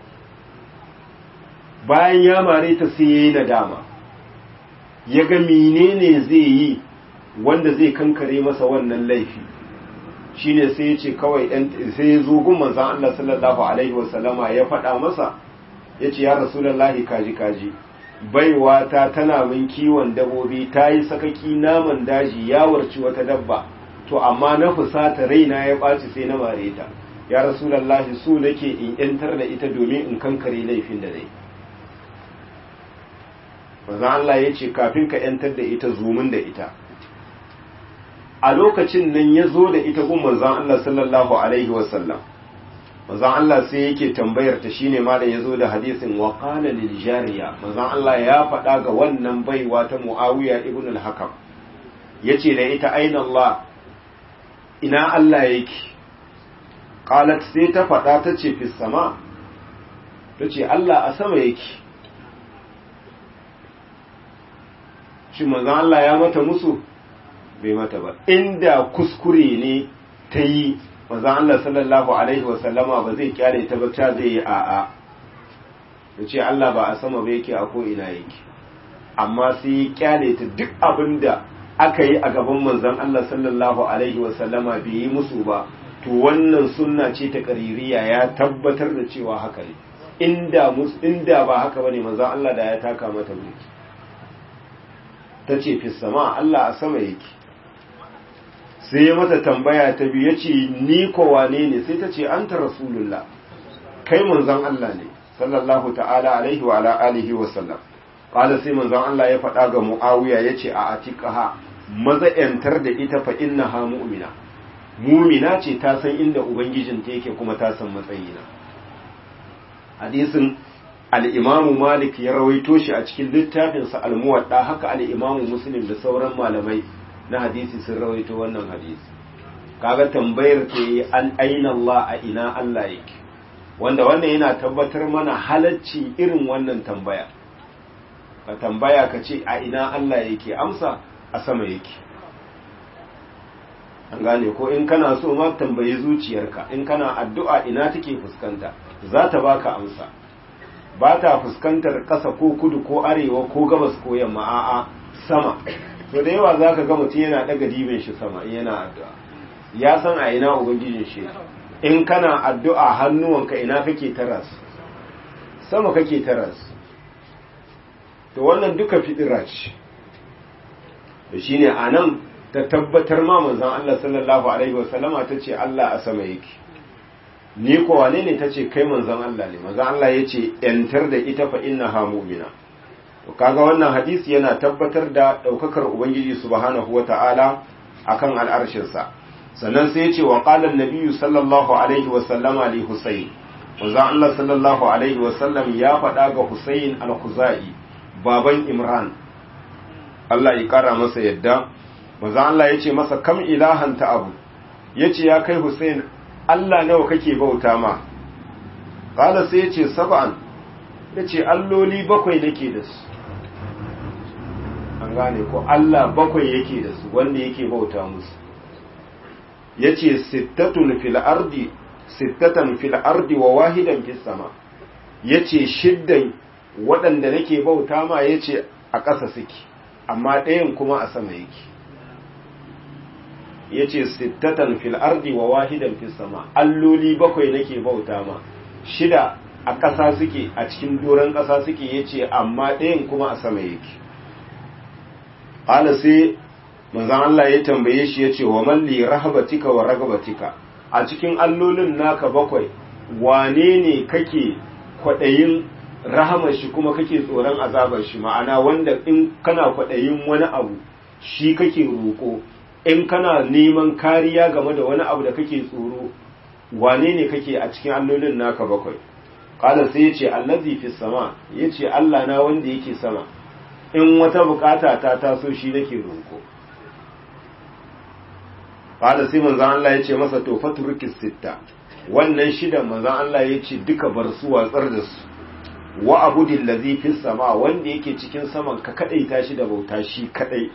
bayan ya mare ta sai ya yi nadama ya ga menene zai yi wanda zai kankare masa wannan laifi shine sai ya ce kawai sai ya zo gun manzan Allah sallallahu alaihi wasallama ya faɗa masa ya ce ya rasulallahi kaji kaji baiwa ta tana min kiwon dabobi ta yi sakaki naman daji ya warci wata dabba to amma na fusata raina ya ɓaci sai na mare ta ya rasulallahi su nake in yantar da ita domin in kankare laifin da dai manzan Allah ya ce kafin ka yantar da ita zumun da ita a lokacin nan ya zo da ita gun manzan Allah sallallahu Alaihi wasallam manzan Allah sai yake tambayar ta shine ma da ya zo da hadisin wa qala lil jariya manzan Allah ya faɗa ga wannan baiwa ta Muawiya ibn al-Hakam yace da ita aina Allah ina Allah yake qalat sai ta faɗa ta ce fi sama tace Allah a sama yake shi manzan Allah ya mata musu bai mata ba inda kuskure ne ta yi manzan Allah sallallahu Alaihi wasallama ba zai kyale ta ba ta zai yi a'a da ce Allah ba a sama ba yake a ko'ina yake amma sai ya kyale ta duk abin da aka yi a gaban manzan Allah sallallahu Alaihi wasallama bai yi musu ba to wannan sunna ce ta ƙaririya ya tabbatar da cewa haka ne inda ba haka ba ne manzan Allah da ya taka mata mulki ta ce fi sama Allah a sama yake sai ya mata tambaya ta biyu ya ce ni ko wane ne sai ta ce an ta rasulullah kai manzon Allah ne sallallahu ta'ala alaihi wa ala alihi wa sallam qala sai manzon Allah ya faɗa ga Muawiya yace a atiqaha maza yantar da ita fa innaha mu'mina mu'mina ce ta san inda ubangijinta yake kuma ta san matsayina hadisin al-Imam Malik ya rawaito shi a cikin littafinsa al-Muwadda haka al-Imam Muslim da sauran malamai na hadisi sun rawaito wannan hadisi kaga tambayar ta yi an aina Allah a ina Allah yake wanda wannan yana tabbatar mana halacci irin wannan tambaya ka tambaya ka ce a ina Allah yake amsa a sama yake an gane ko in kana so ma tambayi zuciyarka in kana addu'a ina take fuskanta za ta baka amsa ba ta fuskantar ƙasa ko kudu ko arewa ko gabas ko yamma a'a sama to da yawa zaka ga mutum yana daga dibin shi sama in yana addu'a ya san a ina ubangijin shi in kana addu'a hannuwanka ina kake taras sama kake taras to wannan duka fidira ce da shine anan ta tabbatar ma manzon Allah sallallahu alaihi wasallama tace Allah a sama yake ni ko wane ne tace kai manzon Allah ne manzon Allah yace yantar da ita fa innaha mu'mina to kaga wannan hadisi yana tabbatar da daukakar ubangiji subhanahu wataala akan al'arshin sa sannan sai yace wa qala an-nabiy sallallahu alaihi wasallama li husayn manzon Allah sallallahu alaihi wasallam ya faɗa ga Husayn al-Khuzai baban Imran Allah ya kara masa yadda manzon Allah yace masa kam ilahan ta abu yace ya kai Husayn Allah nawa kake bauta ma qala sai yace sab'an yace alloli bakwai nake da su an gane ko Allah bakwai yake da su wanda yake bauta musu yace sittatun fil ardi sittatan fil ardi wa wahidan fis sama yace shiddan waɗanda nake bauta ma yace a ƙasa suke amma ɗayan kuma a sama yake yace sittatan fil ardi wa wahidan fis sama alloli bakwai nake bauta ma shida a ƙasa suke a cikin doron ƙasa suke yace amma ɗayan kuma a sama yake qala sai manzon Allah ya tambaye shi yace wa malli rahabatika wa ragabatika a cikin allolin naka bakwai wane ne kake kwaɗayin rahamar shi kuma kake tsoron azabar shi ma'ana wanda in kana kwaɗayin wani abu shi kake roƙo in kana neman kariya game da wani abu da kake tsoro wane ne kake a cikin allolin naka bakwai ƙala sai ya ce allazi fi sama ya ce allah na wanda yake sama in wata bukata ta taso shi nake roƙo Fada sai manzan Allah ya ce masa to faturukis sitta wannan shidan manzan Allah ya ce duka bar su watsar da su wa abudin lazi fi sama wanda yake cikin saman ka kadai tashi da bauta shi kadai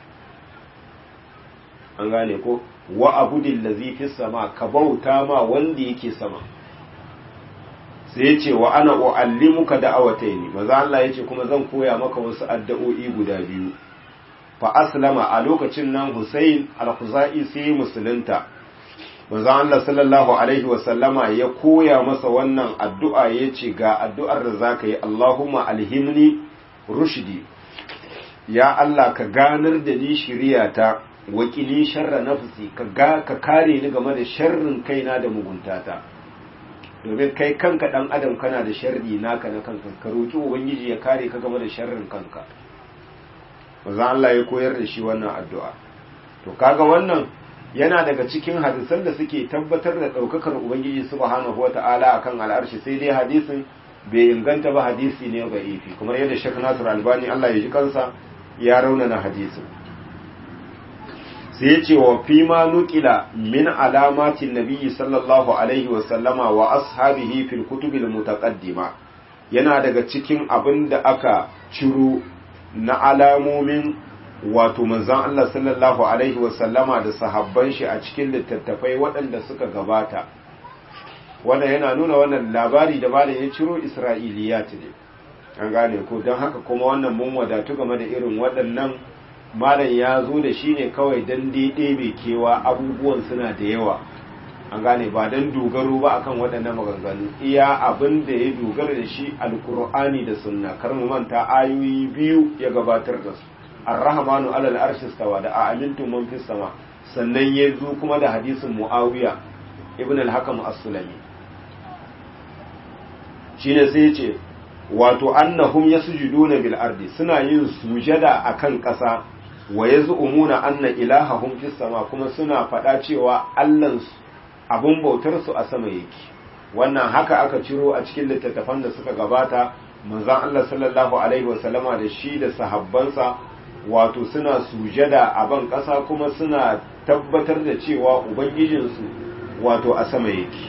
an gane ko wa abudin lazi fi sama ka bauta ma wanda yake sama sai ya ce wa ana uallimuka da'awataini manzan Allah ya ce kuma zan koya maka wasu addu'o'i guda biyu fa aslama a lokacin nan Hussein al-Khuzai sai musulunta manzon Allah sallallahu alaihi wa sallama ya koya masa wannan addu'a yace ga addu'ar da zaka yi Allahumma alhimni rushdi ya Allah ka ganar da ni shiriyata wakili sharra nafsi ka ga ka kare ni game da sharrin kaina da muguntata domin kai kanka dan adam kana da sharri naka na kanka ka roki ubangiji ya kare ka game da sharrin kanka manzo Allah ya koyar da shi wannan addu'a to kaga wannan yana daga cikin hadisan da suke tabbatar da daukakar ubangiji subhanahu wata'ala akan al'arshi sai dai hadisin bai inganta ba hadisi ne ga ifi kuma yadda Sheikh Nasir Albani Allah ya ji kansa ya raunana hadisin sai ya ce wa fi ma nukila min alamatin nabiyyi sallallahu alaihi wa sallama wa ashabihi fil kutubil mutaqaddima yana daga cikin abin da aka ciro na alamomin wato manzan Allah sallallahu Alaihi wasallama da sahabban shi a cikin littattafai waɗanda suka gabata wanda yana nuna wannan labari da malam ya ciro isra'iliyat ne an gane ko don haka kuma wannan mun wadatu game da irin waɗannan malam ya zo da shi ne kawai don daidai mai kewa abubuwan suna da yawa an gane ba don dogaro ba akan waɗannan maganganu iya abin da ya dogara da shi alkur'ani da sunna kar mu manta ayoyi biyu ya gabatar da su ar-rahmanu alal arshi stawa da a amintum man fis sama sannan ya zo kuma da hadisin muawiya ibn al-hakam as-sulami shine sai ya ce wato annahum yasjuduna bil ardi suna yin sujada akan ƙasa wa yaz'umuna anna ilahahum fis sama kuma suna faɗa cewa allansu abun bautar su a sama yake wannan haka aka ciro a cikin littattafan da suka gabata manzon Allah sallallahu alaihi wasallama da shi da sahabbansa wato suna sujada a ban ƙasa kuma suna tabbatar da cewa ubangijinsu wato a sama yake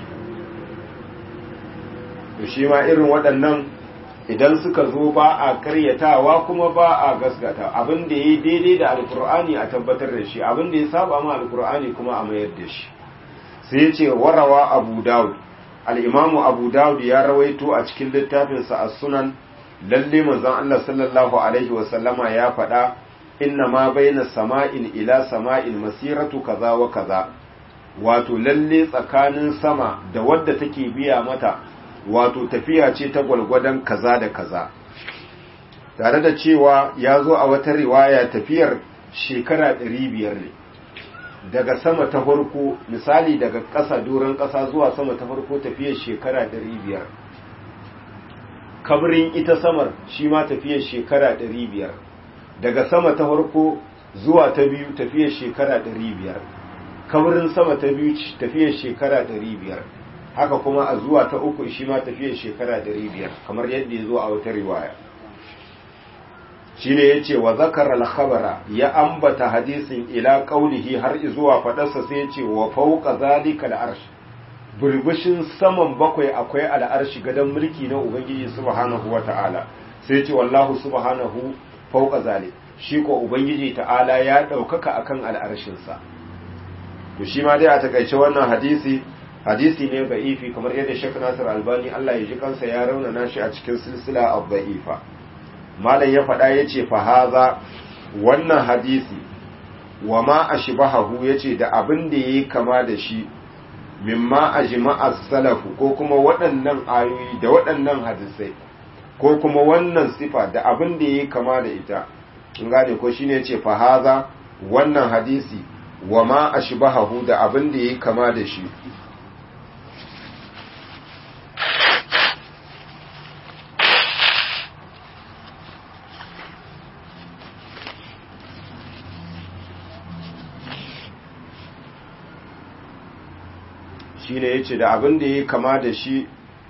to shi ma irin waɗannan idan suka zo ba a karyatawa kuma ba a gasgata abin da ya yi daidai da alkur'ani a tabbatar da shi abin da ya saba ma alkur'ani kuma a mayar da shi sai ce warawa abu dawud al'imamu abu dawud ya rawaito a cikin littafinsa a sunan lalle manzon Allah sallallahu alaihi wasallama ya faɗa inna ma baina sama'in ila sama'in masiratu kaza wa kaza wato lalle tsakanin sama da wadda take biya mata wato tafiya ce ta gwalgwadon kaza da kaza tare da cewa ya zo a wata riwaya tafiyar shekara ɗari biyar ne daga sama ta farko misali daga ƙasa doron ƙasa zuwa sama ta farko tafiyar shekara ɗari biyar kabrin ita samar shi ma tafiyar shekara ɗari biyar daga sama ta farko zuwa ta biyu tafiyar shekara ɗari biyar kabrin sama ta biyu tafiyar shekara ɗari biyar haka kuma a zuwa ta uku shi ma tafiyar shekara ɗari biyar kamar yadda ya zo a wata riwaya shine yace wa zakara al-khabara ya ambata hadisin ila qaulihi har zuwa fadarsa sai yace wa fawqa zalika al-arsh bulbushin saman bakwai akwai al-arshi gadan mulki na ubangiji subhanahu wata'ala sai yace wallahu subhanahu fawqa zalik shi ko ubangiji ta'ala ya daukaka akan al-arshin sa to shi ma dai a takaice wannan hadisi hadisi ne ba'ifi kamar yadda Sheikh Nasir Albani Allah ya ji kansa ya raunana shi a cikin silsila ad-da'ifa malam ya faɗa ya ce fahaza wannan hadisi wa ma a shibahahu ya ce da abin da ya yi kama da shi mimma a jima'ar salafu ko kuma waɗannan ayoyi da waɗannan hadisai ko kuma wannan sifa da abin da ya yi kama da ita in gane ko shine ya ce fahaza wannan hadisi wa ma a shibahahu da abin da ya yi kama da shi shi ne ya ce da abin da ya kama da shi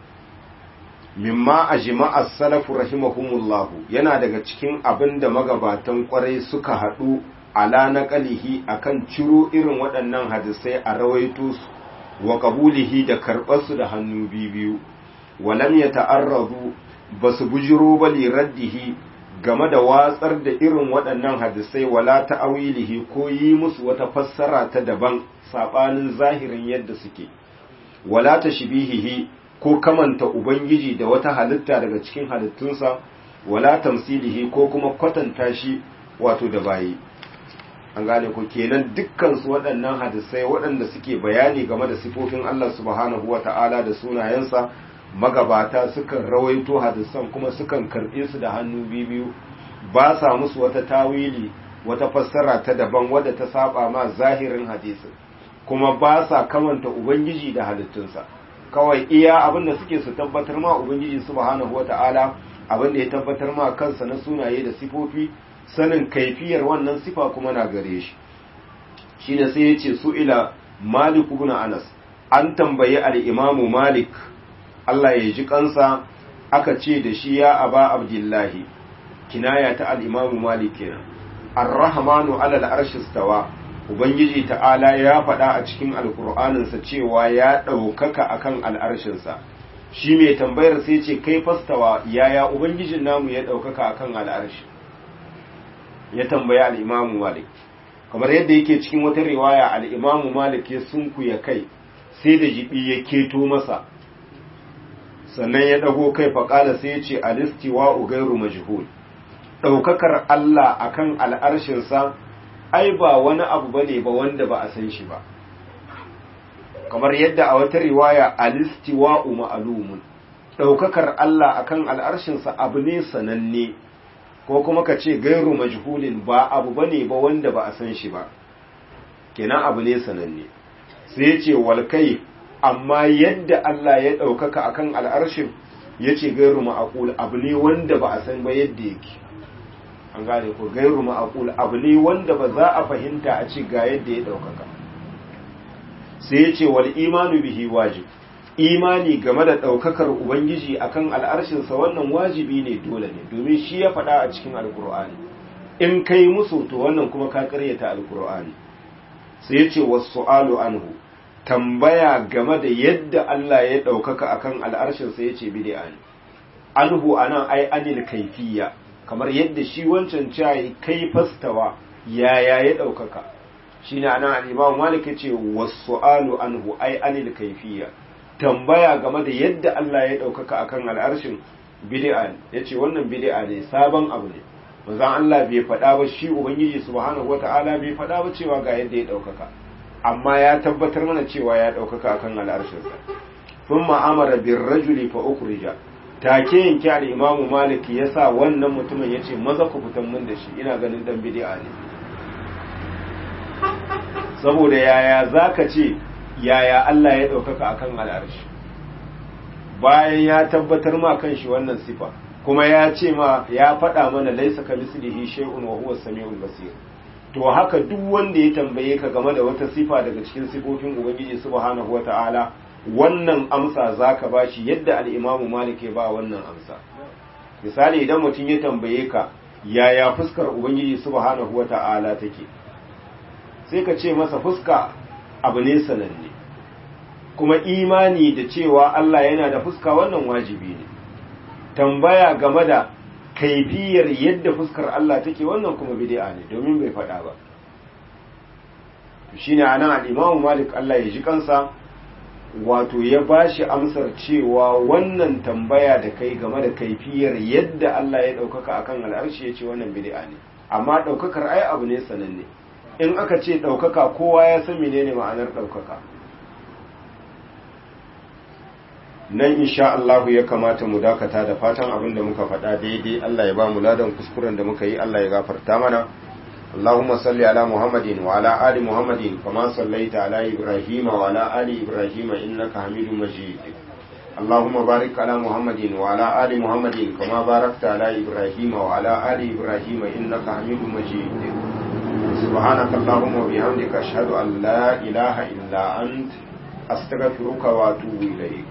mimma a jima'ar salafu rahimahumullahu yana daga cikin abin da magabatan kwarai suka haɗu ala na ƙalihi a kan ciro irin waɗannan hadisai a rawaito su wa ƙabulihi da karɓarsu da hannu biyu walam ya ta'arrazu ba su bujiro ba raddihi game da watsar da irin waɗannan hadisai wala ta'awilihi ko yi musu wata fassara ta daban saɓanin zahirin yadda suke wala ta shibihihi ko kamanta ubangiji da wata halitta daga cikin halittunsa wala tamsilihi ko kuma kwatanta shi wato da bayi an gane ku kenan dukkan su waɗannan hadisai waɗanda suke bayani game da sifofin Allah subhanahu wata'ala da sunayensa magabata sukan rawaito hadisan kuma sukan karɓe su da hannu biyu ba sa musu wata tawili wata fassara ta daban wadda ta saba ma zahirin hadisin kuma ba sa kamanta ubangiji da halittunsa kawai iya abin da suke su tabbatar ma ubangiji subhanahu wata'ala abin da ya tabbatar ma kansa na sunaye da sifofi sanin kaifiyar wannan sifa kuma na gare shi shine sai ya ce su ila malik ibn anas an tambayi al-imamu malik Allah ya ji kansa aka ce da shi ya aba abdullahi kinaya ta al-imamu malik kenan ar-rahmanu ala al-arshi stawa ubangiji ta'ala ya faɗa a cikin alkur'aninsa cewa ya ɗaukaka akan al'arshinsa shi mai tambayar sai ce kai fastawa yaya ubangijin namu ya ɗaukaka akan al'arshi ya tambaya al'imamu malik kamar yadda yake cikin wata riwaya al'imamu malik ya sunkuya kai sai da jibi ya keto masa sannan ya ɗago kai faƙala sai ya ce alistiwa ugairu majhul ɗaukakar Allah akan al'arshinsa ai ba wani abu bane ba wanda ba a san shi ba kamar yadda a wata riwaya alistiwa'u ma'lumun daukakar Allah akan al'arshinsa abu ne sananne ko kuma ka ce gairu majhulin ba abu bane ba wanda ba a san shi ba kenan abu ne sananne sai ya ce wal kai amma yadda Allah ya daukaka akan al'arshin yace gairu ma'qul abu ne wanda ba a san ba yadda yake an gane ko gairu ma'aqul abu ne wanda ba za a fahimta a ce ga yadda ya daukaka sai ya ce wal imanu bihi wajib imani game da daukakar ubangiji akan al'arshin sa wannan wajibi ne dole ne domin shi ya faɗa a cikin alqur'ani in kai musu to wannan kuma ka karyata alqur'ani sai ya ce was-su'alu anhu tambaya game da yadda Allah ya daukaka akan al'arshin sa yace bid'a ne anhu anan ai anil kaifiyya kamar yadda shi wancan cayi kai fastawa yaya ya ɗaukaka shi ne anan al'imamu malik ya ce wasu alu anhu ai anil kaifiya tambaya game da yadda Allah ya ɗaukaka akan al'arshin bid'a ya ce wannan bid'a ne sabon abu ne manzan Allah bai faɗa ba shi ubangiji subhanahu wata'ala bai faɗa ba cewa ga yadda ya ɗaukaka amma ya tabbatar mana cewa ya ɗaukaka akan al'arshinsa sun ma'amara bin rajuli fa ukhrija take yanke al'imamu malik ya sa wannan mutumin ya ce maza ku fitan min da shi ina ganin dan bidi'a ne saboda yaya za ka ce yaya Allah ya ɗaukaka a kan al'arshi bayan ya tabbatar ma kan shi wannan sifa kuma ya ce ma ya faɗa mana laisa ka mislihi shay'un wa huwa samiul basir to haka duk wanda ya tambaye ka game da wata sifa daga cikin sifofin ubangiji subhanahu wata'ala wannan amsa zaka bashi yadda al-imamu malik ya ba wannan amsa misali idan mutum ya tambaye ka yaya fuskar ubangiji subhanahu wata'ala take sai ka ce masa fuska abu ne sananne kuma imani da cewa Allah yana da fuska wannan wajibi ne tambaya game da kaifiyar yadda fuskar Allah take wannan kuma bid'a ne domin bai faɗa ba shine anan al-Imam Malik Allah ya ji kansa wato ya bashi amsar cewa wannan tambaya da kai game da kaifiyar yadda Allah ya daukaka akan al'arshi yace wannan bid'a ne amma daukakar ai abu ne sananne in aka ce daukaka kowa ya san menene ma'anar daukaka nan insha Allah ya kamata mu dakata da fatan abin da muka faɗa daidai Allah ya ba mu ladan kuskuren da muka yi Allah ya gafarta mana Allahumma salli ala Muhammadin wa ala ali Muhammadin kama sallaita ala Ibrahim wa ala ali Ibrahim innaka Hamidum Majid Allahumma barik ala Muhammadin wa ala ali Muhammadin kama barakta ala Ibrahim wa ala ali Ibrahim innaka Hamidum Majid سبحانك اللهم وبحمدك أشهد أن لا إله إلا أنت أستغفرك وأتوب إليك